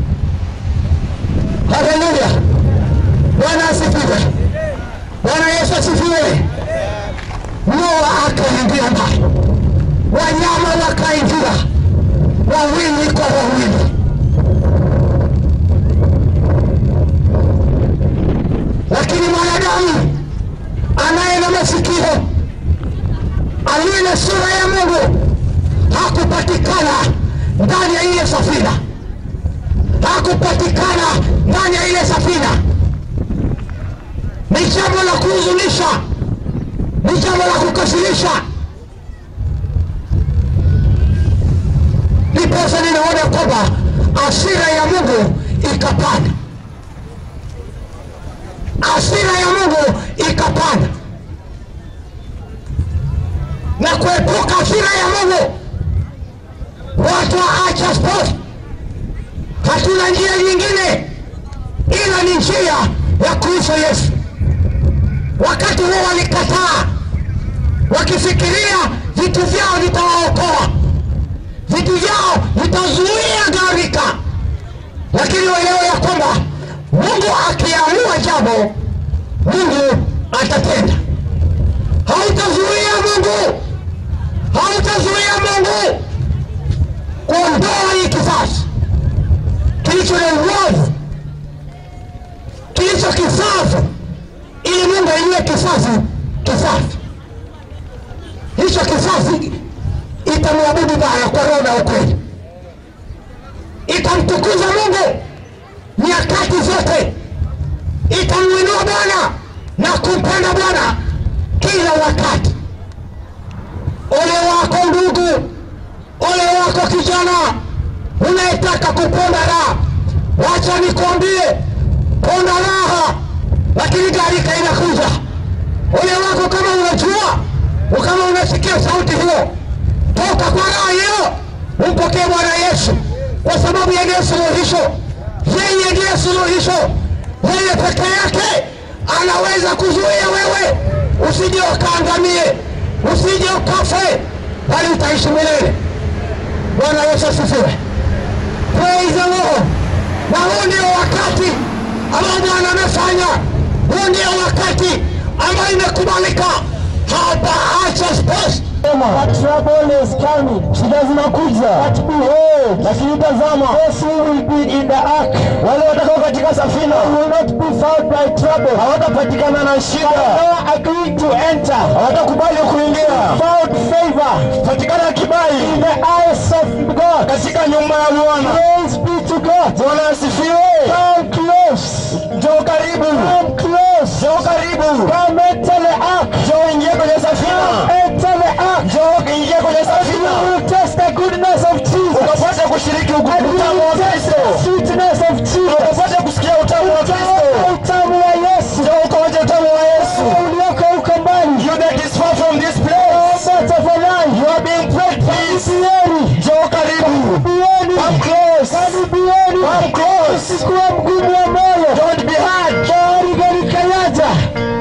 Haleluya! Bwana asifiwe. Bwana Yesu asifiwe. Noa akaingia ndani, wanyama wakaingia, wawili kwa wawili. Lakini mwanadamu anaye na masikio aliye na sura ya Mungu hakupatikana ndani ya ile safina, hakupatikana ndani ya ile safina. Ni jambo la kuhuzunisha, ni jambo la kukasirisha. Ndiposa ninaona kwamba hasira ya Mungu ikapanda, hasira ya Mungu ikapanda na kuepuka hasira ya Mungu, watu waacha sport. Hatuna njia nyingine ila ni njia ya kuifa Yesu. Wakati huo walikataa, wakifikiria vitu vyao vitawaokoa, vitu vyao vitazuia gharika, lakini waelewe ya kwamba Mungu akiamua jambo, Mungu atatenda. Hautazuia Mungu, hautazuia Mungu kuondoa hii kizazi kilicho na uovu, kilicho kisafi, ili Mungu ainue kizazi kisafi. Hicho kizazi itamwabudu Bwana kwa roho na ukweli, itamtukuza Mungu nyakati zote, itamwinua Bwana na kumpenda Bwana kila wakati. Ole wako ndugu, ole wako kijana unayetaka kuponda raha, wacha nikwambie, ponda raha, lakini gharika inakuja. Ole wako kama unajua, kama unasikia sauti hiyo, toka kwa raha hiyo, umpokee Bwana Yesu, kwa sababu yeye ndiye suluhisho, yeye ndiye suluhisho, yeye peke yake anaweza kuzuia wewe usije ukaangamie, usije ukafe, bali utaishi milele. Bwana Yesu asifiwe. Praise the Lord. Na huu ndio wakati ambao Bwana amefanya, huu ndio wakati ambao imekubalika. Hapa acha space. Trouble is coming. Shida zinakuja. But behold, lakini tazama, those who will be in the ark, wale watakao katika safina, will not be found by trouble. Hawatapatikana na shida. They agreed to enter. Hawatakubali kuingia. Found favor. Patikana kibali. In the eyes of God. Katika nyumba ya Bwana. Praise be to God. Bwana asifiwe. Come close. Njoo karibu. Come close. Njoo karibu. Come enter the ark. Njoo ingia kwenye safina. Enter the ark. Njoo ingia kwenye safina. You will taste the goodness of Jesus. Ukapata kushiriki utamu wa Kristo. Sweetness of Jesus. Ukapata kusikia utamu wa Kristo. Utamu wa Yesu. Njoo ukaonje utamu wa Yesu. Ulioko huko mbali. You that is far from this place. But of a life. You are being prayed please. Njoo karibu. Come close. Come close. Usikuwa mgumu wa moyo. Don't be hard. Gari gari kayaja.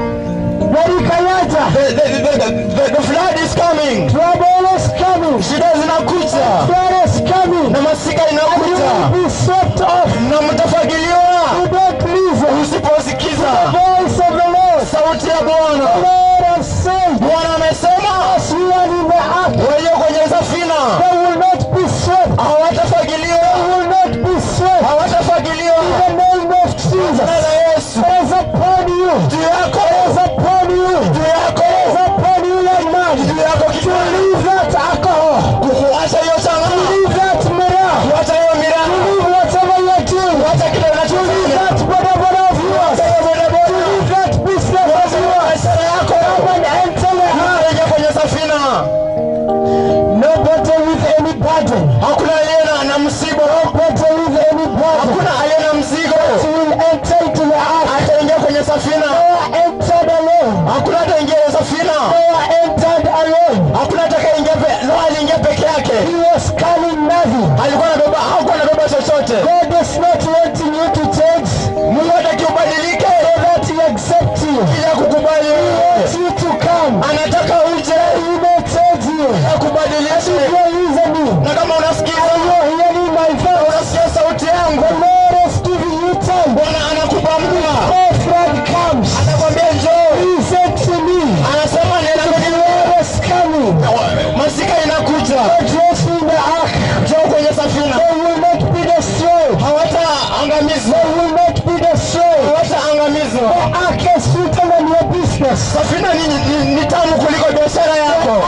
Gari kayaja. The, the, the, the, the, the flood is coming. Trouble is coming. Shida zinakuja. Flood is coming. Na masika inakuja. And you will be swept off. Na mtafagiliwa. You don't listen. Usiposikiza. The voice of the Lord. Sauti ya Bwana. The Lord has said. Bwana amesema. As we are in the ark. Walio kwenye safina. They will not be swept. Hawatafagiliwa. They will not be swept. Hawatafagiliwa. In the name of Jesus. Jina la Yesu. It is upon you. Juu yako. It is upon you. Juu yako. It is upon you young man. Juu yako kijana. To leave that alcohol. Kuacha hiyo changama. To leave that mirror. Kuacha hiyo mirror. To leave whatever you are doing. Kuacha kile unachofanya. To leave that bodaboda of yours. Kuacha hiyo bodaboda. To leave that business of yours. Biashara yako. Come and enter the house. Ingia kwenye safina. Nobody with any burden. Hakuna aliye na- na mzigo. Nobody with any burden. Hakuna aliye na mzigo. He will enter into the ark. Ataingia kwenye safina. Noah entered alone. Hakuna ataingia kwenye safina. Noah entered alone. Hakuna atakayeingia pe Noah aliingia peke yake. He was carrying nothing. Alikuwa anabeba hakuwa anabeba chochote. God does not want anataka uje akubadilishe. Na kama unasikiza unasikia sauti yangu, Bwana anakupa mvua, anakwambia njoo, anasema nenda masika inakuja, njoo kwenye safina, hawataangamizwa, hawataangamizwa. Safina ni, ni, ni tamu kuliko biashara yako.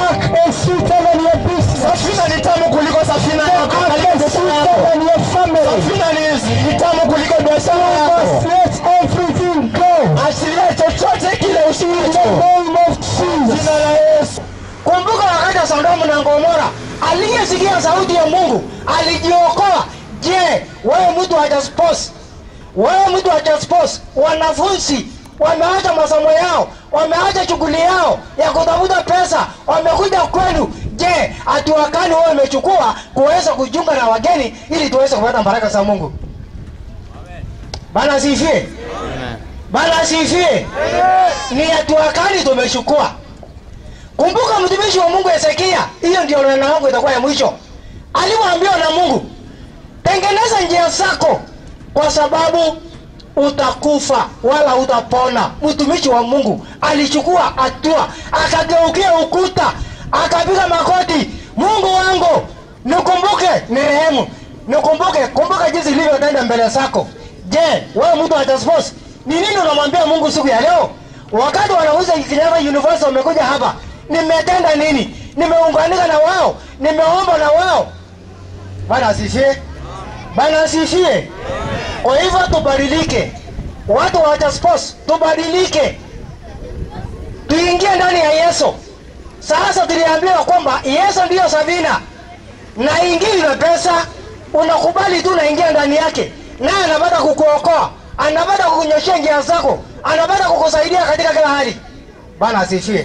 Safina ni tamu kuliko safina yako. Kuliko biashara yako. Safina ni, ni tamu kuliko biashara yako. Achilia chochote kile ushiricho. Jina la Yesu. Kumbuka wakati wa Sodomu na Gomora, aliyesikia sauti ya Mungu alijiokoa. Je, wewe mtu wa Jaspos, wewe mtu wa Jaspos, wanafunzi wameacha masomo yao, wameacha shughuli yao ya kutafuta pesa, wamekuja kwenu. Je, hatua gani wewe umechukua kuweza kujiunga na wageni ili tuweze kupata baraka za Mungu? Bana asifie. Bana asifie. Ni hatua gani tumechukua? Kumbuka mtumishi wa Mungu Hezekia, hiyo ndio neno langu itakuwa ya mwisho. Alipoambiwa na Mungu, tengeneza njia zako kwa sababu utakufa wala utapona. Mtumishi wa Mungu alichukua hatua, akageukia ukuta, akapiga makoti, Mungu wangu nikumbuke, ni rehemu, nikumbuke. Kumbuka jinsi ilivyotenda mbele zako. Je, wewe mtu wa Tasmos, ni nini unamwambia Mungu siku ya leo? Wakati wanafunzi Kenyatta University wamekuja hapa, nimetenda nini? Nimeunganika na wao, nimeomba na wao. Bwana asifie, Bwana asifie. Kwa hivyo tubadilike, watu wa Jaspos, tubadilike, tuingie ndani ya Yesu. Sasa tuliambiwa kwamba Yesu ndiyo Sabina na ingili na pesa, unakubali tu, unaingia ndani yake, naye anapata kukuokoa, anapata kukunyoshea njia zako, anapata kukusaidia katika kila hali. Bwana asifie.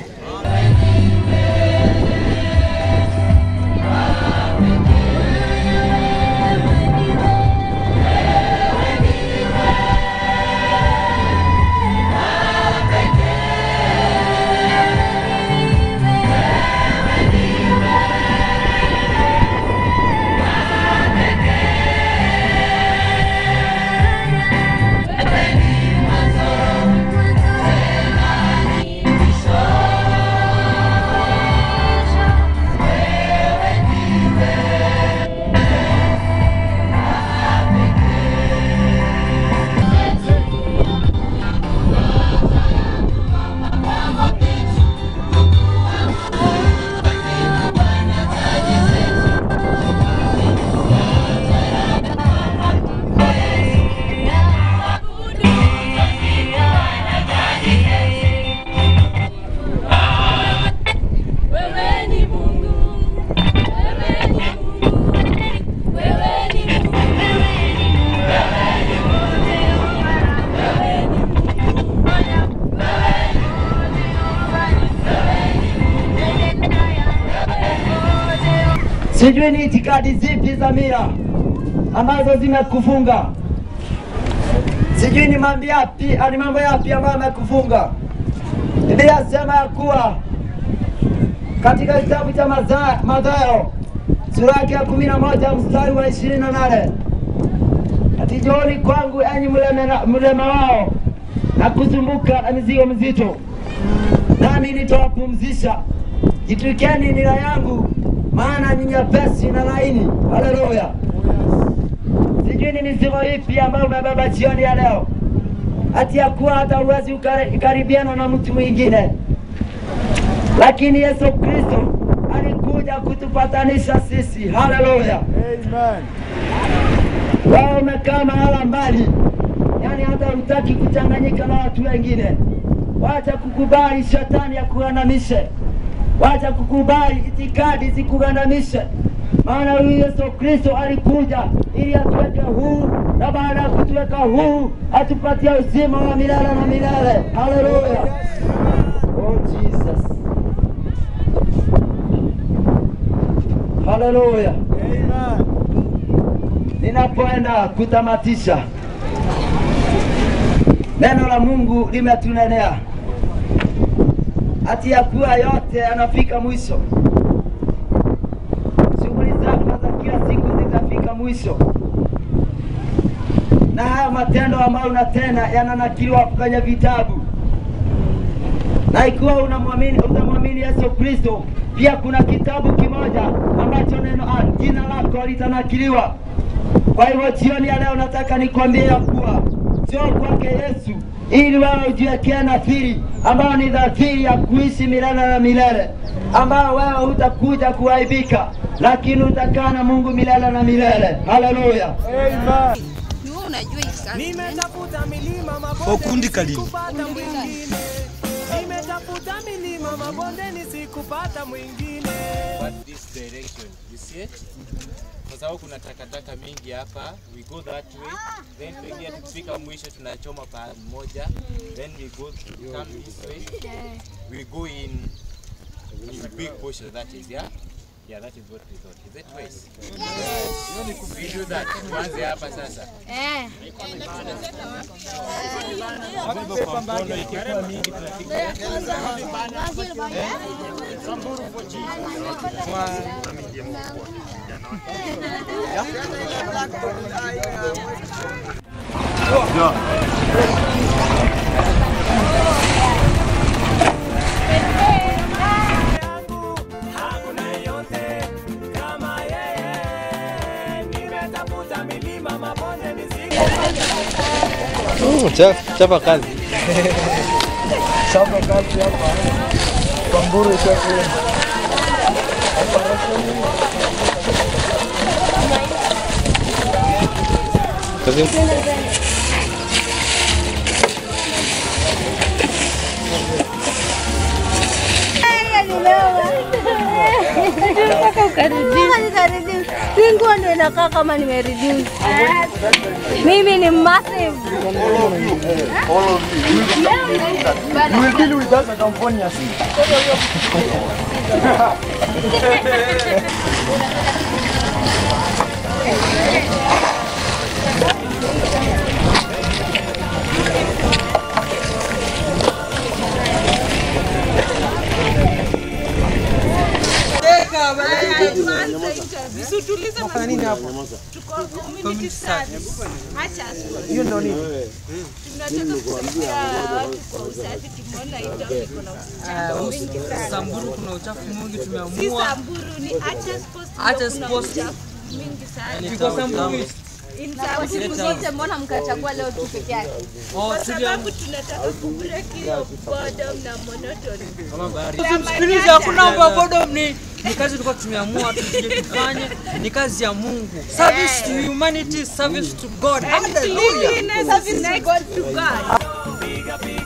Sijui ni itikadi zipi za mila ambazo zimekufunga. Sijui ni mambo yapi, ni mambo yapi ambayo yamekufunga. Biblia sema ya kuwa katika kitabu cha Maza- Mathayo sura yake ya kumi na moja mstari wa ishirini na nane ati njooni kwangu enyi mleme- mlema wao na kuzumbuka na mizigo mizito, nami nitawapumzisha. Jitwikeni nira yangu, maana ni nyepesi na laini. Haleluya! Sijui ni mizigo ipi ambayo umebeba jioni ya leo, ati ya kuwa hata huwezi ukari- ukaribiana na mtu mwingine, lakini Yesu Kristo alikuja kutupatanisha sisi. Haleluya! Wewe umekaa mahala mbali, yani hata hutaki kuchanganyika na watu wengine. Wacha kukubali shetani akugandamishe, wacha kukubali itikadi zikugandamishe, maana huyu Yesu Kristo alikuja ili atuweke huru, na baada ya kutuweka huru atupatie uzima wa milele na milele. Haleluya! Oh Jesus. Haleluya. Ninapoenda kutamatisha, neno la Mungu limetunenea ati ya kuwa yote yanafika mwisho. Shughuli zako za kila siku zitafika mwisho, na haya matendo ambayo unatenda yananakiliwa kwenye vitabu, na ikiwa unamwamini utamwamini Yesu Kristo, pia kuna kitabu kimoja ambacho neno ah, jina lako litanakiliwa. Kwa hivyo jioni ya leo nataka nikwambie ya kuwa njoo kwake Yesu ili wewe ujiwekee nadhiri ambayo ni nadhiri ya kuishi milele na milele, ambayo wewe hutakuja kuaibika, lakini utakaa na Mungu milele na milele. Haleluya, amen. Nimetafuta milima mabonde Okundi Kalini. sikupata mwingine. Nimetafuta milima mabondeni sikupata mwingine. But this direction, you see it? Kwa sababu kuna takataka mingi hapa, we go that way, then pengine tukifika mwisho tunachoma pahali moja, then we go come this way, we go in in big bushes that is, yeah? Yeah, that is what we thought. Is it twice? We do that. Tuanze hapa sasa. Eh. Kwa mkono ikikuwa mingi tunapiga. Hakuna yeyote kama yeye. Nimetafuta milima mabondeni Chapa kazi. Chapa kazi hapa. Kwamburu chakula. Kazi. Singuo ndio inakaa kama nimereduce. Mimi ni massive. You will deal with us California. Hiyo ndio nini? Tunataka kusaidia watu kwa usafi, tumeona Itondo iko na uchafu mwingi sana. Samburu kuna uchafu mwingi Si tumeamua. Samburu ni Achas Post ndio Achas kuna Post. uchafu mwingi sana. Ni Iko Samburu East. In Kwa Samburu siku zote mbona mkachagua leo tu peke yake? Kwa sababu tunataka kubreak hiyo boredom na monotony. Usimsikilize, hakuna mambo ya boredom, ni ni kazi tulikuwa tumeamua tuje tufanye, ni kazi ya Mungu. Service to humanity, service to God. And cleanliness is next to God.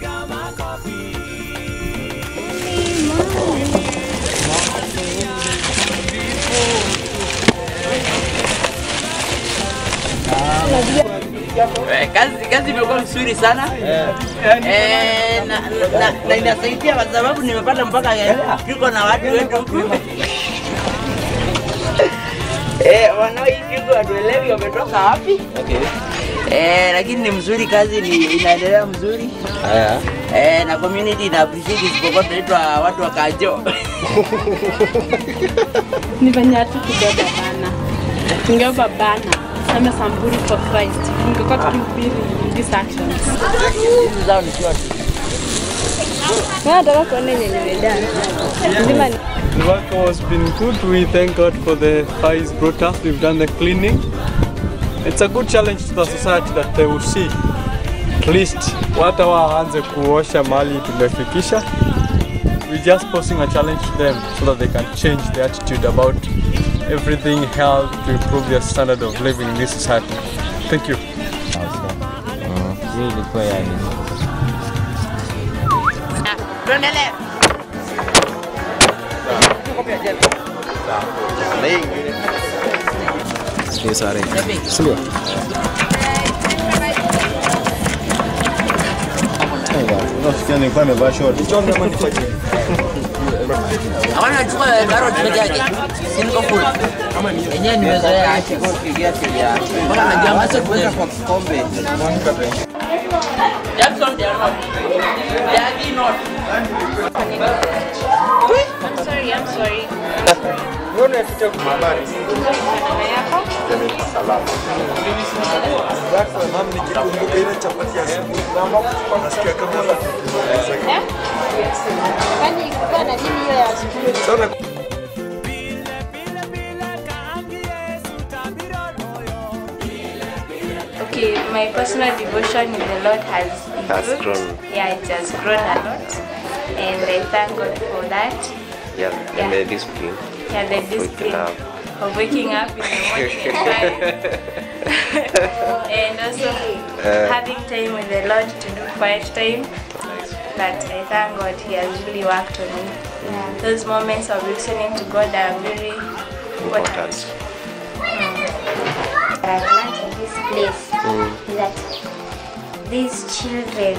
Eh, kazi kazi imekuwa nzuri sana eh, na, na, na inasaidia kwa sababu nimepata mpaka eh, tuko na watu wetu huku eh, wanaoipigo watuelewi wametoka wapi eh, lakini ni mzuri, kazi ni inaendelea mzuri Haya. eh, na community ina appreciate isipokuwa tunaitwa watu wa Kajo ni venye hatu kubeba bana, tungebeba bana sema Samburu for Christ, tungekuwa tukihubiri these actions. hizi zao ni short. Nataka kuona yenye nimedana. Lazima ni The work has been good. We thank God for the fire he's brought us. We've done the cleaning. It's a good challenge to the society that they will see at least wata waanze kuosha mali tumefikisha. We're just posing a challenge to them so that they can change their attitude about everything health to improve their standard of living in this society. Thank you. Hii ilikuwa yani. Tuendelee. Sio sare. Sio. Unafikia nilikuwa nimevaa short. Hawana chukua carrot peke yake. Si niko full. Yenyewe nimezoea acha kwa kiasi ya. Mbona najua masa kuweka kwa kikombe. Jackson, they are not. They are the not. I'm sorry, I'm sorry. Mbona tucha kubari? Salama. Jackson, mami nikikumbuka ile chapati ya asubuhi mama nasikia kama Kwani ilikuwa na nini hiyo ya asubuhi? sana Okay, my personal devotion in the Lord has Has improved. grown. Yeah, it has grown a lot. And I thank God for that. Yeah, Yeah. and the discipline. Yeah, the Waking discipline up. of waking up in the morning time. and also Uh, having time with the Lord to do quiet time. But I thank God He has really worked on me. Those moments of listening to God are very important. I've learned in this place is that these children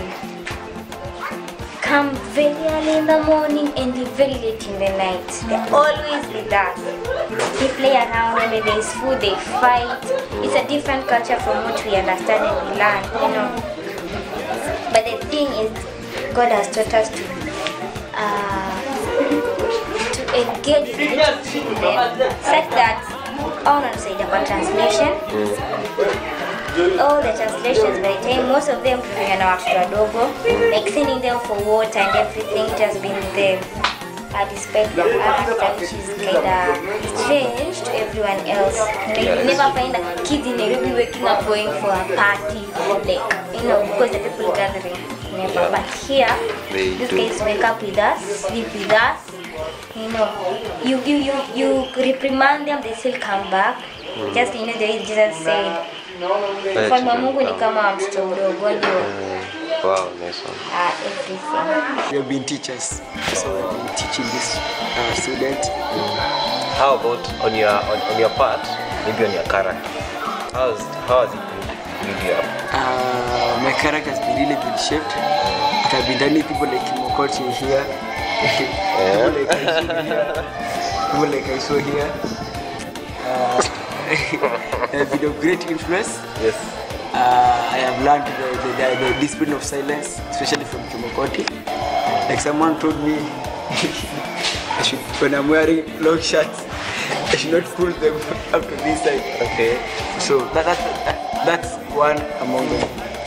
come very early in the morning and leave very late in the night. They're always with us. They play around and when there's food, they fight. It's a different culture from what we understand and we learn, you know. But the thing is, God has taught us to uh, to engage with little children such that all on say the translation all the translations by the time most of them kufanya na watoto wadogo like sending them for water and everything it has been the uh, despite the Africa which is kind of strange to everyone else like you never find a kids in Nairobi waking up going for a party like you know because the people gathering never but here They these do. guys wake up with us sleep with us you know you you you, you reprimand them they still come back Mm. just you know the way Jesus said ufalme wa Mungu ni kama mtoto mdogo ndio Wow, nice one. uh, everything We have been teachers, so we have been teaching this uh, student. How about on your on, on your part, maybe on your character? How's how has it been build you up? Uh, my character has been really been shaped. But I've been telling people like Mokoti here, people like I saw here, people like I saw here. Uh, they have been of great influence. Yes. Uh, I have learned the, the, the, the discipline of silence, especially from Kimokoti. Like someone told me, I should, when I'm wearing long shirts, I should not pull them up to this side. Okay. So that, that, that, that's one among them.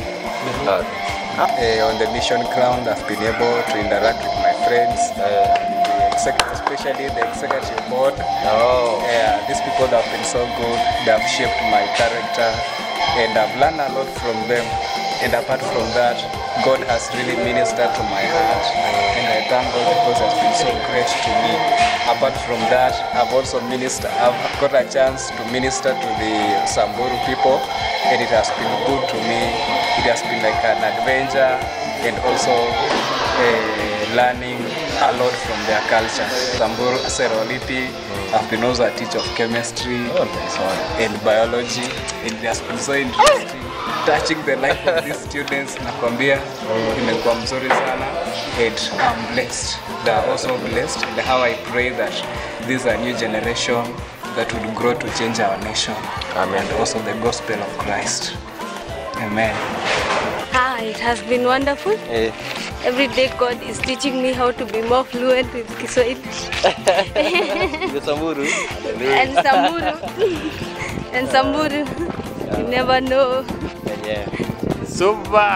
Uh, on the mission ground, I've been able to interact with my friends, uh, the exec- especially the executive board. Oh. Yeah, these people have been so good. They have shaped my character, and I've learned a lot from them. And apart from that, God has really ministered to my heart, and I thank God because He has been so great to me. Apart from that, I've also ministered. I've got a chance to minister to the Samburu people, and it has been good to me. It has been like an adventure, and also uh, learning a lot from their culture. Samburu Seroliti, I've been also a teacher of chemistry and biology. It has been so interesting touching the life of these students. Nakwambia imekuwa mzuri sana and I'm blessed. They are also blessed and how I pray that this is a new generation that will grow to change our nation and also the gospel of Christ. Amen. Ah, it has been wonderful. Eh, Every day God is teaching me how to be more fluent with Kiswahili. the Samburu. and Samburu. and Samburu. You never know. Yeah. Super.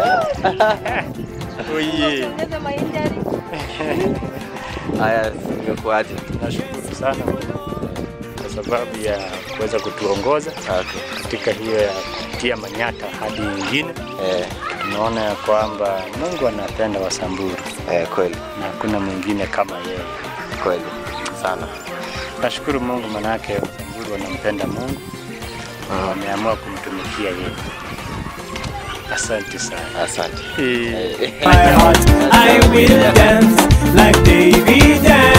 Oye. Ongeza mainjari. Haya, imekuaje? Nashukuru sana kwa sababu ya kuweza kutuongoza katika hiyo ya kutia manyata hadi nyingine. Tumeona ya kwamba Mungu anapenda Wasamburu eh, kweli, na hakuna mwingine kama yeye kweli sana. Nashukuru Mungu manake Wasamburu wanampenda Mungu na wameamua kumtumikia yeye. Asante sana. Asante. Eh. My heart, I will dance like David danced.